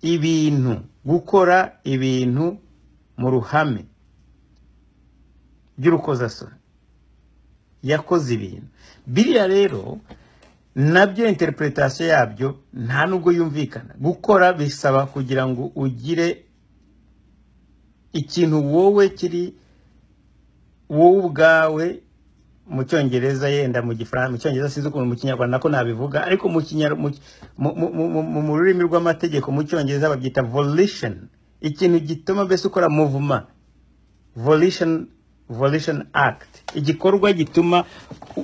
ibintu gukora ibintu mu ruhame by'urukozasoni yakoze ibintu biriya rero nabyo interpretation yabyo nta nubwo yumvikana gukora bisaba kugira ngo ugire ikintu wowe kiri wowe ubwawe mu cyongereza yenda mu gifaransa mu cyongereza sinzi ukuntu mu kinyarwanda ko nabivuga ariko mu kinyar- mu- mu- mu- mu- mu- mu rurimi rw'amategeko mu cyongereza babyita volition ikintu gituma mbese ukora muvuma volition volition act igikorwa gituma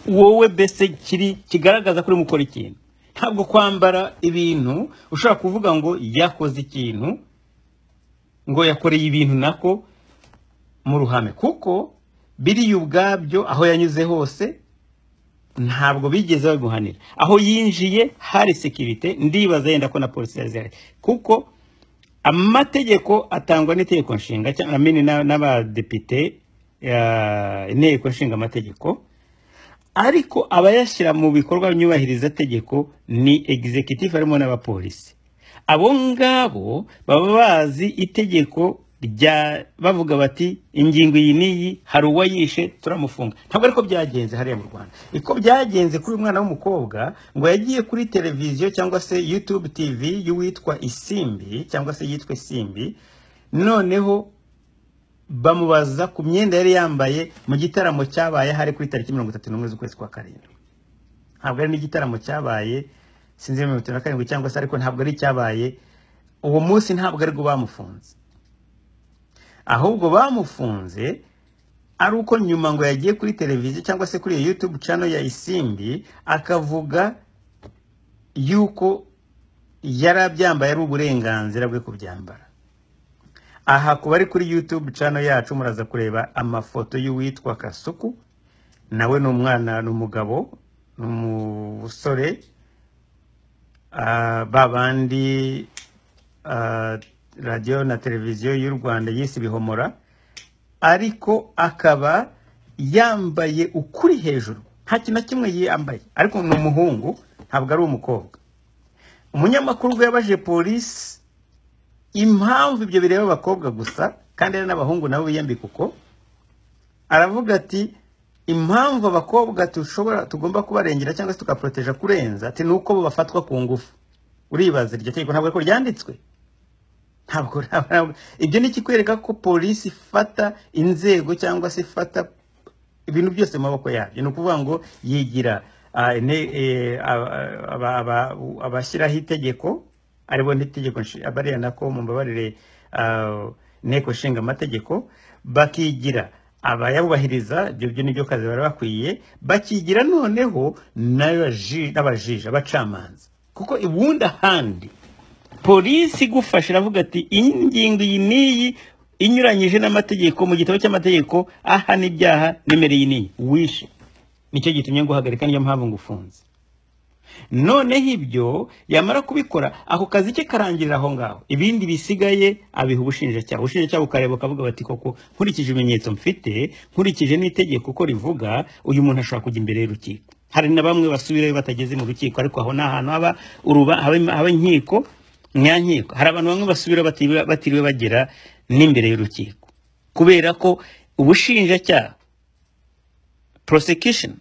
wowe mbese kiri kigaragaza ko urimo ukora ikintu ntabwo kwambara ibintu ushobora kuvuga ngo yakoze ikintu ngo yakoreye ibintu nako mu ruhame kuko biriya ubwabyo aho yanyuze hose ntabwo bigeze babimuhanira aho yinjiye hari sekirite ndibaza yenda ko na polisi yazihari kuko amategeko atangwa n'itegeko nshinga cyangwa na- na- n'abadepite ya- inteko nshinga amategeko ariko abayashyira mu bikorwa nyubahiriza tegeko ni executive harimo n'abapolisi abo ngabo baba bazi itegeko rya bavuga bati ingingo iyi n'iyi hari uwayishe turamufunga ntabwo ariko byagenze hariya mu rwanda uko byagenze kuri uyu mwana w'umukobwa ngo yagiye kuri televiziyo cyangwa se youtube tv y'uwitwa isimbi cyangwa se yitwa isimbi noneho bamubaza ku myenda yari yambaye mu gitaramo cyabaye hari kuri tariki mirongo itatu n'umwe z'ukwezi kwa karindwi ntabwo ari n'igitaramo cyabaye sinzi mirongo itatu na karindwi cyangwa se ariko ntabwo ari icyabaye uwo munsi ntabwo aribwo bamufunze ahubwo bamufunze ari uko nyuma ngo yagiye kuri televiziyo cyangwa se kuri iyo yutube cano ya isimbi akavuga yuko yari abyambaye ari uburenganzira bwe kubyambara aha kuba ari kuri youtube channel yacu muraza kureba amafoto y'uwitwa kasuku nawe ni umwana ni umugabo ni umusore Ah, ba bandi ah, radiyo na televiziyo y'u rwanda yise ibihomora ariko akaba yambaye ukuri hejuru nta kintu na kimwe yambaye ariko ni umuhungu ntabwo ari umukobwa umunyamakuru ubwo yabajije polisi impamvu ibyo bireba abakobwa gusa kandi ari n'abahungu nabo biyambika uko aravuga ati impamvu abakobwa dushobora tugomba kubarengera cyangwa se tukaporoteja kurenza ati ni uko bo bafatwa ku ngufu uribaza iryo tegeko ntabwo ariko ryanditswe ntabwo ntabwo- ibyo ni ikikwereka ko polisi ifata inzego cyangwa se ifata ibintu byose mu maboko yabyo ni ukuvuga ngo yigira ah, ine- eh, aba- aba- aba- abashyiraho itegeko aribo n'itegeko nshi- bariya nako mumbabarire ah, inteko nshinga amategeko bakigira abayabubahiriza ibyo byo nibyo kazi bari bakwiye bakigira noneho n'abaji- n'abajiji abacamanza kuko ubundi ahandi polisi igufashe iravuga ati iyi ngingo iyi n'iyi inyuranyije n'amategeko mu gitabo cy'amategeko ahana ibyaha nimero iyi n'iyi wishe nicyo gitumye nguhagarika niyo mpamvu ngufunze noneho ibyo yamara kubikora ako kazi ke karangirira aho ngaho ibindi bisigaye abiha ubushinjacyaha ubushinjacyaha bukareba bukavuga bati koko nkurikije ibimenyetso mfite nkurikije n'itegeko uko rivuga uyu muntu ashobora kujya imbere y'urukiko hari na bamwe basubirayo batageze mu rukiko ariko aho ni ahantu haba uruba haba haba inkiko nyankiko hari abantu bamwe basubira batiriwe- batiriwe bagera n'imbere y'urukiko kubera ko ubushinjacyaha prosecution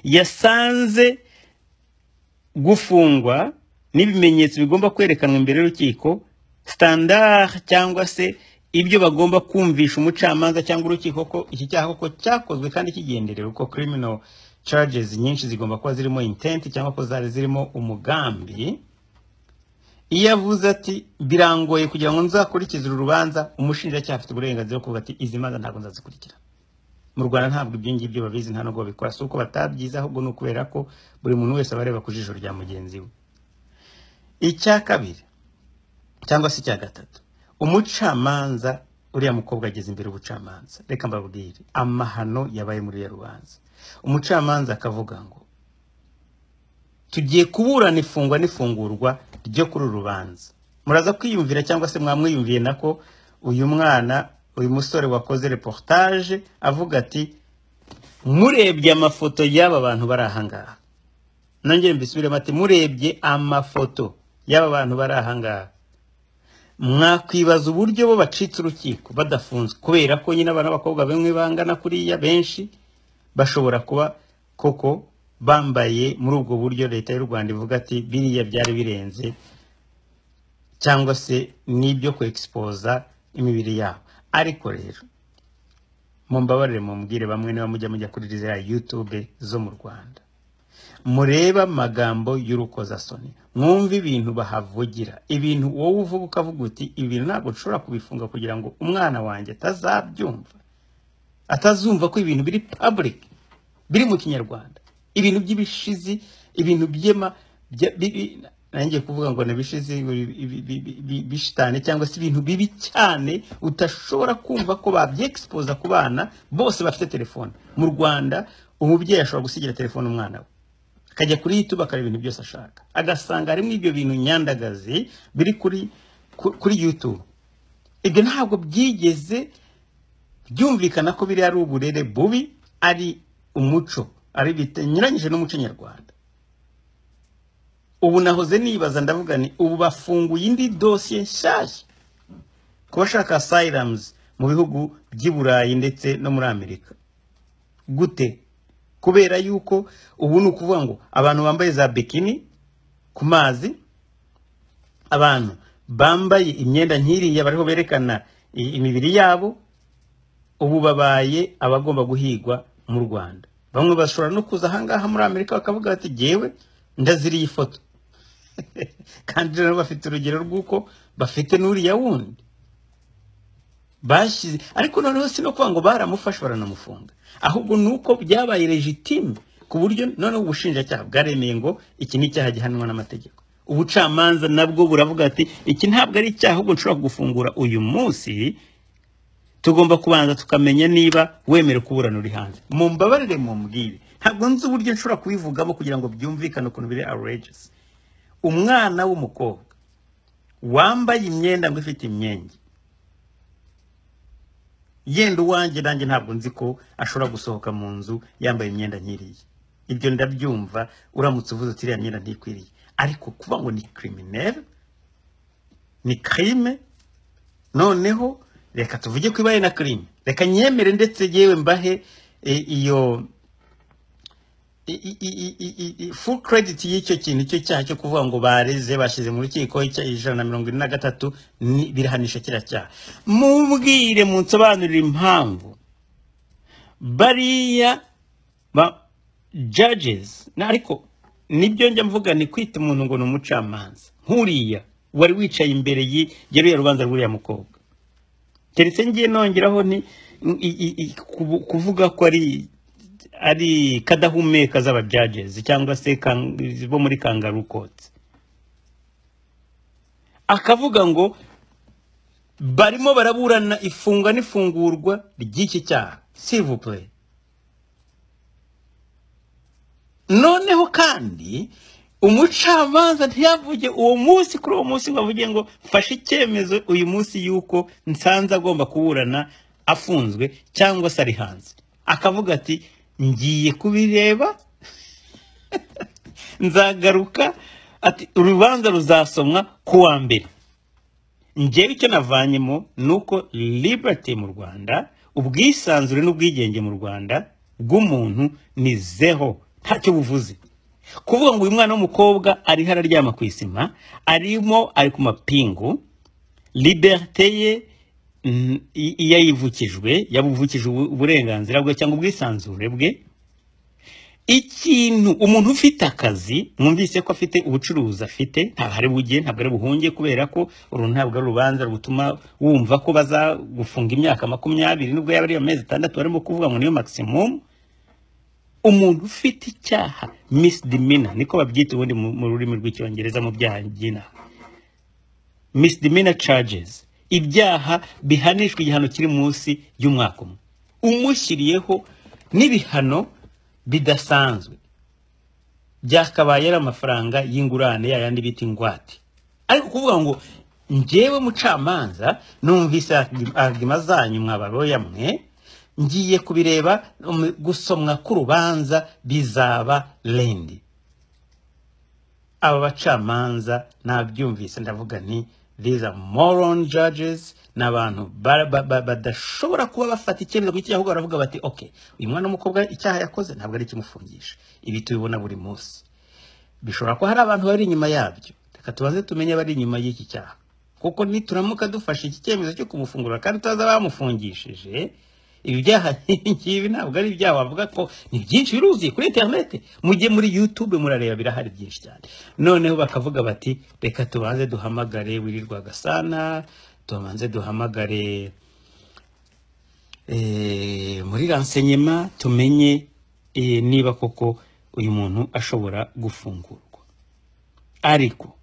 yasanze gufungwa n'ibimenyetso bigomba kwerekanwa imbere y'urukiko standard cyangwa se ibyo bagomba kumvisha umucamanza cyangwa urukiko ko iki cyaha koko cyakozwe kandi kigenderewe ko criminal charges nyinshi zigomba kuba zirimo intent cyangwa ko zari zirimo umugambi iyo avuze ati birangoye kugira ngo nzakurikize uru rubanza umushinjacyaha afite uburenganzira bwo kuvuga ati izi manza ntabwo nzazikurikira mu rwanda ntabwo ibyo ngibyo babizi nta nubwo babikora si uko batabyize ahubwo ni ukubera ko buri muntu wese aba areba ku jisho rya mugenzi we icya kabiri cyangwa se icya gatatu umucamanza uriya mukobwa ageze imbere y'ubucamanza reka mbabwire amahano yabaye muri ya rubanza umucamanza akavuga ngo tugiye kuburana ifungwa n'ifungurwa ryo kuri uru rubanza muraza kwiyumvira cyangwa se mwamwiyumviye nako uyu mwana uyu musore wakoze reportage avuga ati murebye amafoto y'aba bantu bari ahangaha nongere mbisubiremo ati murebye amafoto y'aba bantu bari ahangaha mwakwibaza uburyo bo bacitse urukiko badafunzwe kubera ko nyine abana b'abakobwa bamwe bangana kuriya benshi bashobora kuba koko bambaye muri ubwo buryo leta y'u rwanda ivuga ati biriya byari birenze cyangwa se n'ibyo kwegisipoza imibiri yabo ariko rero mumbabarire mumbwire bamwe niba mujya mujya kuri ziriya yutube zo mu rwanda murebe amagambo y'urukozasoni mwumve ibintu bahavugira ibintu wowe uvuga ukavuga uti ibi bintu ntabwo nshobora kubifunga kugira ngo umwana wanjye atazabyumva atazumva ko ibintu biri public biri mu kinyarwanda ibintu by'ibishizi ibintu byema bya- bibi- nanjye kuvuga ngo nabishizi bishitane cyangwa se ibintu bibi cyane udashobora kumva ko babyexposa ku bana bose bafite telefone mu rwanda umubyeyi ashobora gusigira telefone umwana we akajya kuri youtube akareba ibintu byose ashaka agasanga harimo ibyo bintu nyandagazi biri kuri ku- kuri youtube ibyo ntabwo byigeze byumvikana ko biriya ari uburere bubi ari umuco ari bitenyuranyije n'umuco nyarwanda ubu nahoze nibaza ndavuga ni ubu bafunguye indi dosiye nshyashya ku bashaka asayiramuzi mu bihugu by'i burayi ndetse no muri amerika gute kubera yuko ubu ni ukuvuga ngo abantu bambaye za bikini ku mazi abantu bambaye imyenda nk'iriya bariho berekana i- imibiri yabo ubu babaye abagomba guhigwa mu rwanda bamwe bashobora no kuza ahangaha muri amerika bakavuga bati jyewe ndaziriye ifoto kandi rero bafite urugero rw'uko bafite n'uriya wundi bashyize ariko noneho si no kuvuga ngo baramufashe baranamufunga ahubwo ni uko byabaye legitime ku buryo noneho ubushinjacyaha bwaremeye ngo iki ni icyaha gihanwa n'amategeko ubucamanza nabwo buravuga ati iki ntabwo ari icyaha ahubwo nshobora gufungura uyu munsi tugomba kubanza tukamenya niba wemera kuburana uri hanze mumbabarire mumbwire ntabwo nzi uburyo nshobora kubivugamo kugira ngo byumvikane ukuntu biri outrageous umwana w'umukobwa wambaye imyenda ngo ifite imyenge yenda uwanjye nanjye ntabwo nzi ko ashobora gusohoka mu nzu yambaye imyenda nkiriya ibyo ndabyumva uramutse uvuze uti iriya myenda ntikwiriye ariko kuba ngo ni criminel ni crime noneho reka tuvuge ko ibaye na kirime reka nyemere ndetse yewe mbahe e, iyo full credit y'icyo kintu icyo cyaha cyo kuvuga ngo bareze bashyize mu rukiko icya- ijana na mirongo ine na gatatu ni- birahanisha kiriya cyaha mumbwire munsobanurire impamvu bariya ba judges na- ariko nibyo njya mvuga ni kwita umuntu ngo ni umucamanza nk'uriya wari wicaye imbere y'i- ya ruriya rubanza rw'uriya mukobwa keretse ngiye nongeraho ni i- i- i- kubu- kuvuga ko ari ari kadahumeka z'abajajezi cyangwa se kan- bo muri kangarukotsi akavuga ngo barimo baraburana ifungwa n'ifungurwa ry'iki cyaha sivupure noneho kandi umucamanza ntiyavuge uwo munsi kuri uwo munsi ngo avuge ngo mfashe icyemezo uyu munsi y'uko nsanze agomba kuburana afunzwe cyangwa se ari hanze akavuga ati ngiye kubireba nzagaruka ati urubanza ruzasomwa ku wa mbere njyewe icyo navanyemo ni uko liberty mu rwanda ubwisanzure n'ubwigenge mu rwanda bw'umuntu ni zeho ntacyo buvuze kuvuga ngo uyu mwana w'umukobwa ariho araryama ku isima arimo ari ku mapingu liberite ye mm, i- yayivukijwe yabuvukije ubu- uburenganzira bwe cyangwa ubwisanzure bwe ikintu umuntu ufite akazi mwumvise ko afite ubucuruzi afite ntabwo ari bujye ntabwo ari buhunge kubera ko uru ntabwo ari urubanza rutuma wumva ko bazagufunga imyaka makumyabiri nubwo yaba ari amezi atandatu barimo kuvuga ngo niyo maximum umuntu ufite icyaha misidimina niko babyita ubundi mu mu rurimi rw'icyongereza mu byaha by'inaha misidimina charges ibyaha bihanishwa igihano kiri munsi y'umwaka umwe umushyiriyeho n'ibihano bidasanzwe byakabaye ari amafaranga y'ingurane yayandi bita ingwate ariko kuvuga ngo njyewe mucamanza numvise agima zanyu mwabaroya mwe ngiye kubireba um, gusomwa k'urubanza bizaba rendi aba bacamanza nabyumvise ndavuga nti these are moron judges ni abantu ba- ba- ba- badashobora kuba bafata icyemezo ku cyaha ahubwo baravuga bati okay uyu mwana w'umukobwa icyaha yakoze ntabwo ari ikimufungisha ibi tubibona buri munsi bishobora kuba hari abantu bari inyuma yabyo reka tubanze tumenye abari inyuma y'iki cyaha kuko nituramuka dufashe iki cyemezo cyo kumufungura kandi tutazi abamufungishije ibi byaha ngibi ntabwo ari ibyaha wavuga ko ni byinshi biruzi kuri interinete mujye muri yutube murareba birahari byinshi cyane noneho bakavuga bati reka tubanze duhamagare wirirwa gasana tubanze duhamagare eh, muri ransenyema tumenye eh, niba koko uyu muntu ashobora gufungurwa ariko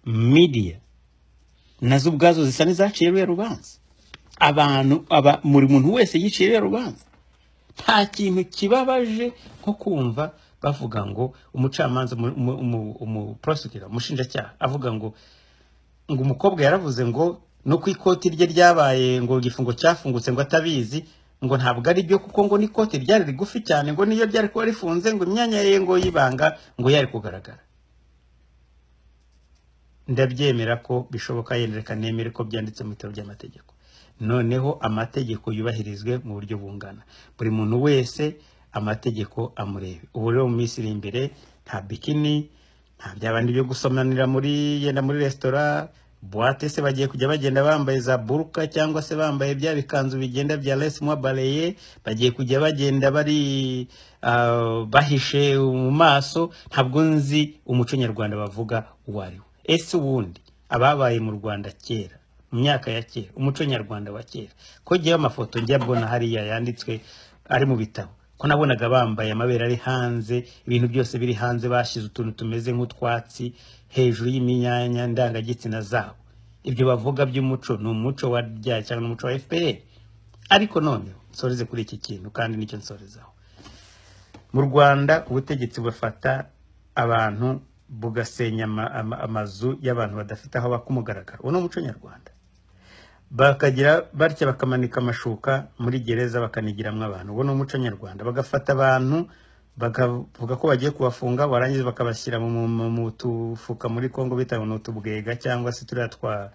midiya nazo ubwazo zisa n'izaciye ruriya rubanza abantu aba buri muntu wese yiciye ruriya rubanza nta kintu kibabaje nko kumva bavuga ngo umucamanza umu- umu- umu- umuprosecutor umushinjacyaha avuga ngo ngo umukobwa yaravuze ngo no ku ikoti rye ryabaye ngo igifungo cyafungutse ngo atabizi ngo ntabwo ari byo kuko ngo n'ikoti ryari rigufi cyane ngo n'iyo ryari kuba rifunze ngo imyanya ye ngo y'ibanga ngo yari kugaragara ndabyemera ko bishoboka yenda reka nemere ko byanditse mu bitabo by'amategeko noneho amategeko yubahirizwe mu buryo bungana buri muntu wese amategeko amurebe ubu rero mu minsi iri imbere nta bikini nta byabandi byo gusomanira muri yenda muri resitora buwate se bagiye kujya bagenda bambaye za buruka cyangwa se bambaye bya bikanzu bigenda bya resi mwa bareye bagiye kujya bagenda bari ah, bahishe mu maso ntabwo nzi umuco nyarwanda bavuga uwo ari wo ese uwundi ababaye mu rwanda kera mu myaka ya kera umuco nyarwanda wa kera ko ngewe amafoto njya mbona hariya yanditswe ari mu bitabo ko nabonaga bambaye amabere ari hanze ibintu byose biri hanze bashyize utuntu tumeze nk'utwatsi hejuru y'iminyanya ndangagitsina zabo ibyo bavuga by'umuco ni umuco wa rya cyangwa ni umuco wa fpr ariko noneho nsoreze kuri iki kintu kandi nicyo nsorezaho mu rwanda ubutegetsi bufata abantu bugasenya ama- ama- amazu y'abantu badafite aho baka umugaragaro uwo ni umuco nyarwanda bakagira batya bakamanika amashuka muri gereza bakanigiramo abantu uwo ni umuco nyarwanda bagafata abantu bakavuga ko bagiye kubafunga barangiza bakabashyira mu, mu, mu tufuka muri congo bita ngo ni utubwega cyangwa se turiya twa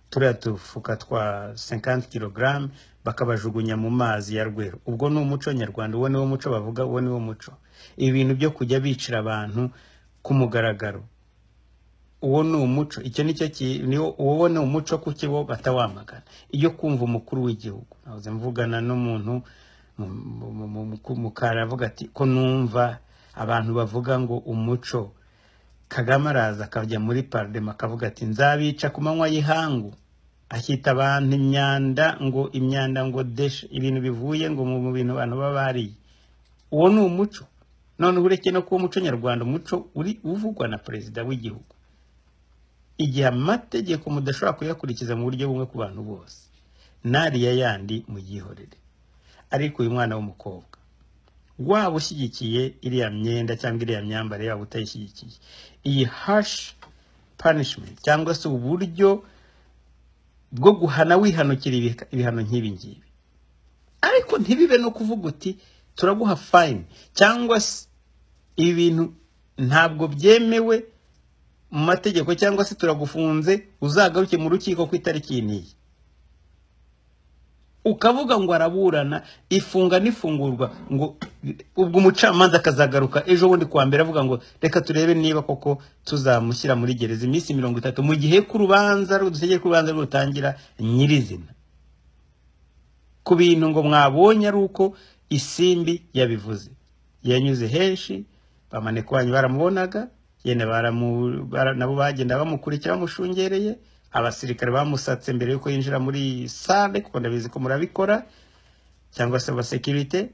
turiya tufuka twa 50 kilogram bakabajugunya mu mazi ya rweru ubwo ni umuco nyarwanda uwo ni wo muco bavuga uwo ni wo muco ibi bintu byo kujya bicira abantu ku mugaragaro uwo ni umuco icyo ni cyo ki- ni wo- uwo ni umuco kuko bo batawamagana iyo kumva umukuru w'igihugu nahoze mvugana n'umuntu mu- mu- mu- mu- mu- mukara avuga ati ko numva abantu bavuga ngo umuco kagame araza akajya muri paridema akavuga ati nzabica ku manywa y'ihangu ashyita abantu imyanda ngo imyanda ngo deshe ibintu bivuye ngo mu mu bintu abantu baba bariye uwo ni umuco noneho ureke no kuba umuco nyarwanda umuco uri uvugwa na perezida w'igihugu igihe amategeko mudashobora kuyakurikiza mu buryo bumwe ku bantu bose n'ariya yandi muyihorere ariko uyu mwana w'umukobwa waba ushyigikiye iriya myenda cyangwa iriya myambarire yaba utayishyigikiye iyi hashi panishimenti cyangwa se uburyo bwo guhana wihanukira ibiha- ibihano nk'ibi ngibi ariko ntibibe no kuvuga uti turaguha fayini cyangwa se ibi bintu ntabwo byemewe mu mategeko cyangwa se turagufunze uzagaruke mu rukiko ku itariki iyi n'iyi ukavuga ngo araburana ifunga n'ifungurwa ngo ubwo umucamanza akazagaruka ejo bundi kuwa mbere avuga ngo reka turebe niba koko tuzamushyira muri gereza iminsi mirongo itatu mu gihe k'urubanza dutegeye k'urubanza rutangira nyirizina ku bintu ngo mwabonye ari uko isimbi yabivuze yanyuze henshi bamaneko banyu baramubonaga yenda baramu- bara- nabo bagenda bamukurikira bamushungereye abasirikare bamusatse mbere yuko yinjira muri sale kuko ndabizi ko murabikora cyangwa se abasekirite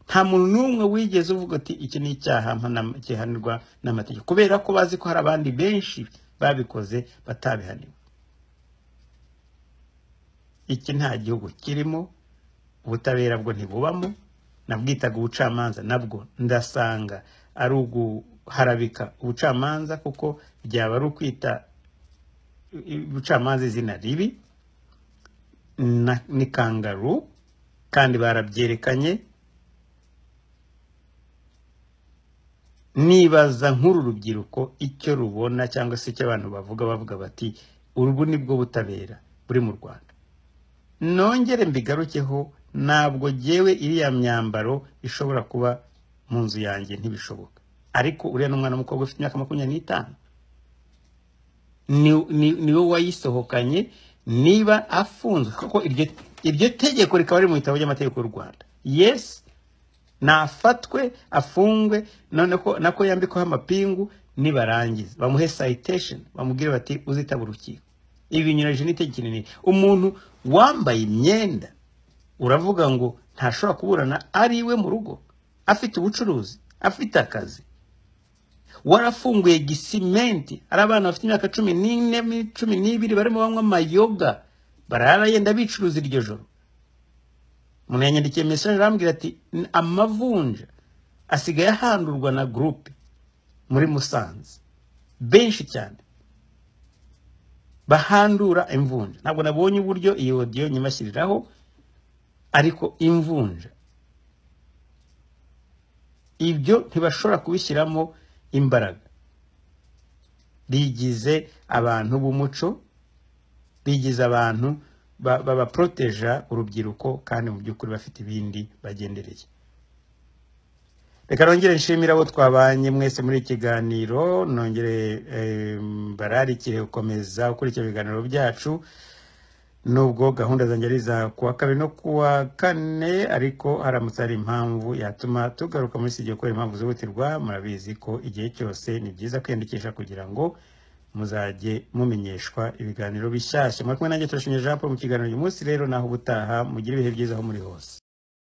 nta muntu n'umwe wigeze uvuga ati iki ni icyaha mpana- gihanirwa n'amategeko kubera ko bazi ko hari abandi benshi babikoze batabihaniwe iki nta gihugu kirimo ubutabera bwo ntibubamo nabwitaga ubucamanza nabwo ndasanga ari uguharabika ubucamanza kuko byaba ari ukwita ubucamanza izina ribi na- ni kangaru kandi barabyerekanye nibaza nk'uru rubyiruko icyo rubona cyangwa se icyo abantu bavuga bavuga bati ubu ni bwo butabera buri mu rwanda nongere mbigarukeho ntabwo jyewe iriya myambaro ishobora kuba mu nzu yanjye ntibishoboka ariko uriya ni umwana w'umukobwa ufite imyaka makumyabiri n'itanu niwe wayisohokanye niba afunzwe kuko iryo tegeko rikaba riri mu bitabo by'amategeko y'u rwanda yesi nafatwe afungwe nako yambikwaho amapingu nibarangiza bamuhe sayitesheni bamubwire bati uzitaba urukiko ibi binyuranyije n'itegeko rinini umuntu wambaye imyenda uravuga ngo ntashobora kuburana ari iwe mu rugo afite ubucuruzi afite akazi warafunguye gisimenti ari abana bafite imyaka cumi n'ine cumi n'ibiri barimo banywa amayoga barara yenda bicuruza iryo joro umuntu yanyandikiye mesaje arambwira ati amavunja asigaye ahandurwa na gurupe muri musanze benshi cyane bahandura imvunja ntabwo nabonye uburyo iyi odiyo nyimashyiriraho ariko imvunja ibyo ntibashobora kubishyiramo imbaraga bigize abantu b'umuco bigize abantu babaporoteja urubyiruko kandi mu by'ukuri bafite ibindi bagendereye reka nongere nshimira abo twabanye mwese muri iki kiganiro nongere bararikire gukomeza ukurikira ibiganiro byacu nubwo gahunda zanjye ari iza kuwa kabiri no kuwa kane ariko haramutse hari impamvu yatuma tugaruka muri studio kubera impamvu zihutirwa murabizi ko igihe cyose ni byiza kwiyandikisha kugira ngo muzajye mumenyeshwa ibiganiro bishyashya muri kumwe nanjye turashimye jean paul mu kiganiro uyu munsi rero naho ubutaha mugire ibihe byiza aho muri hose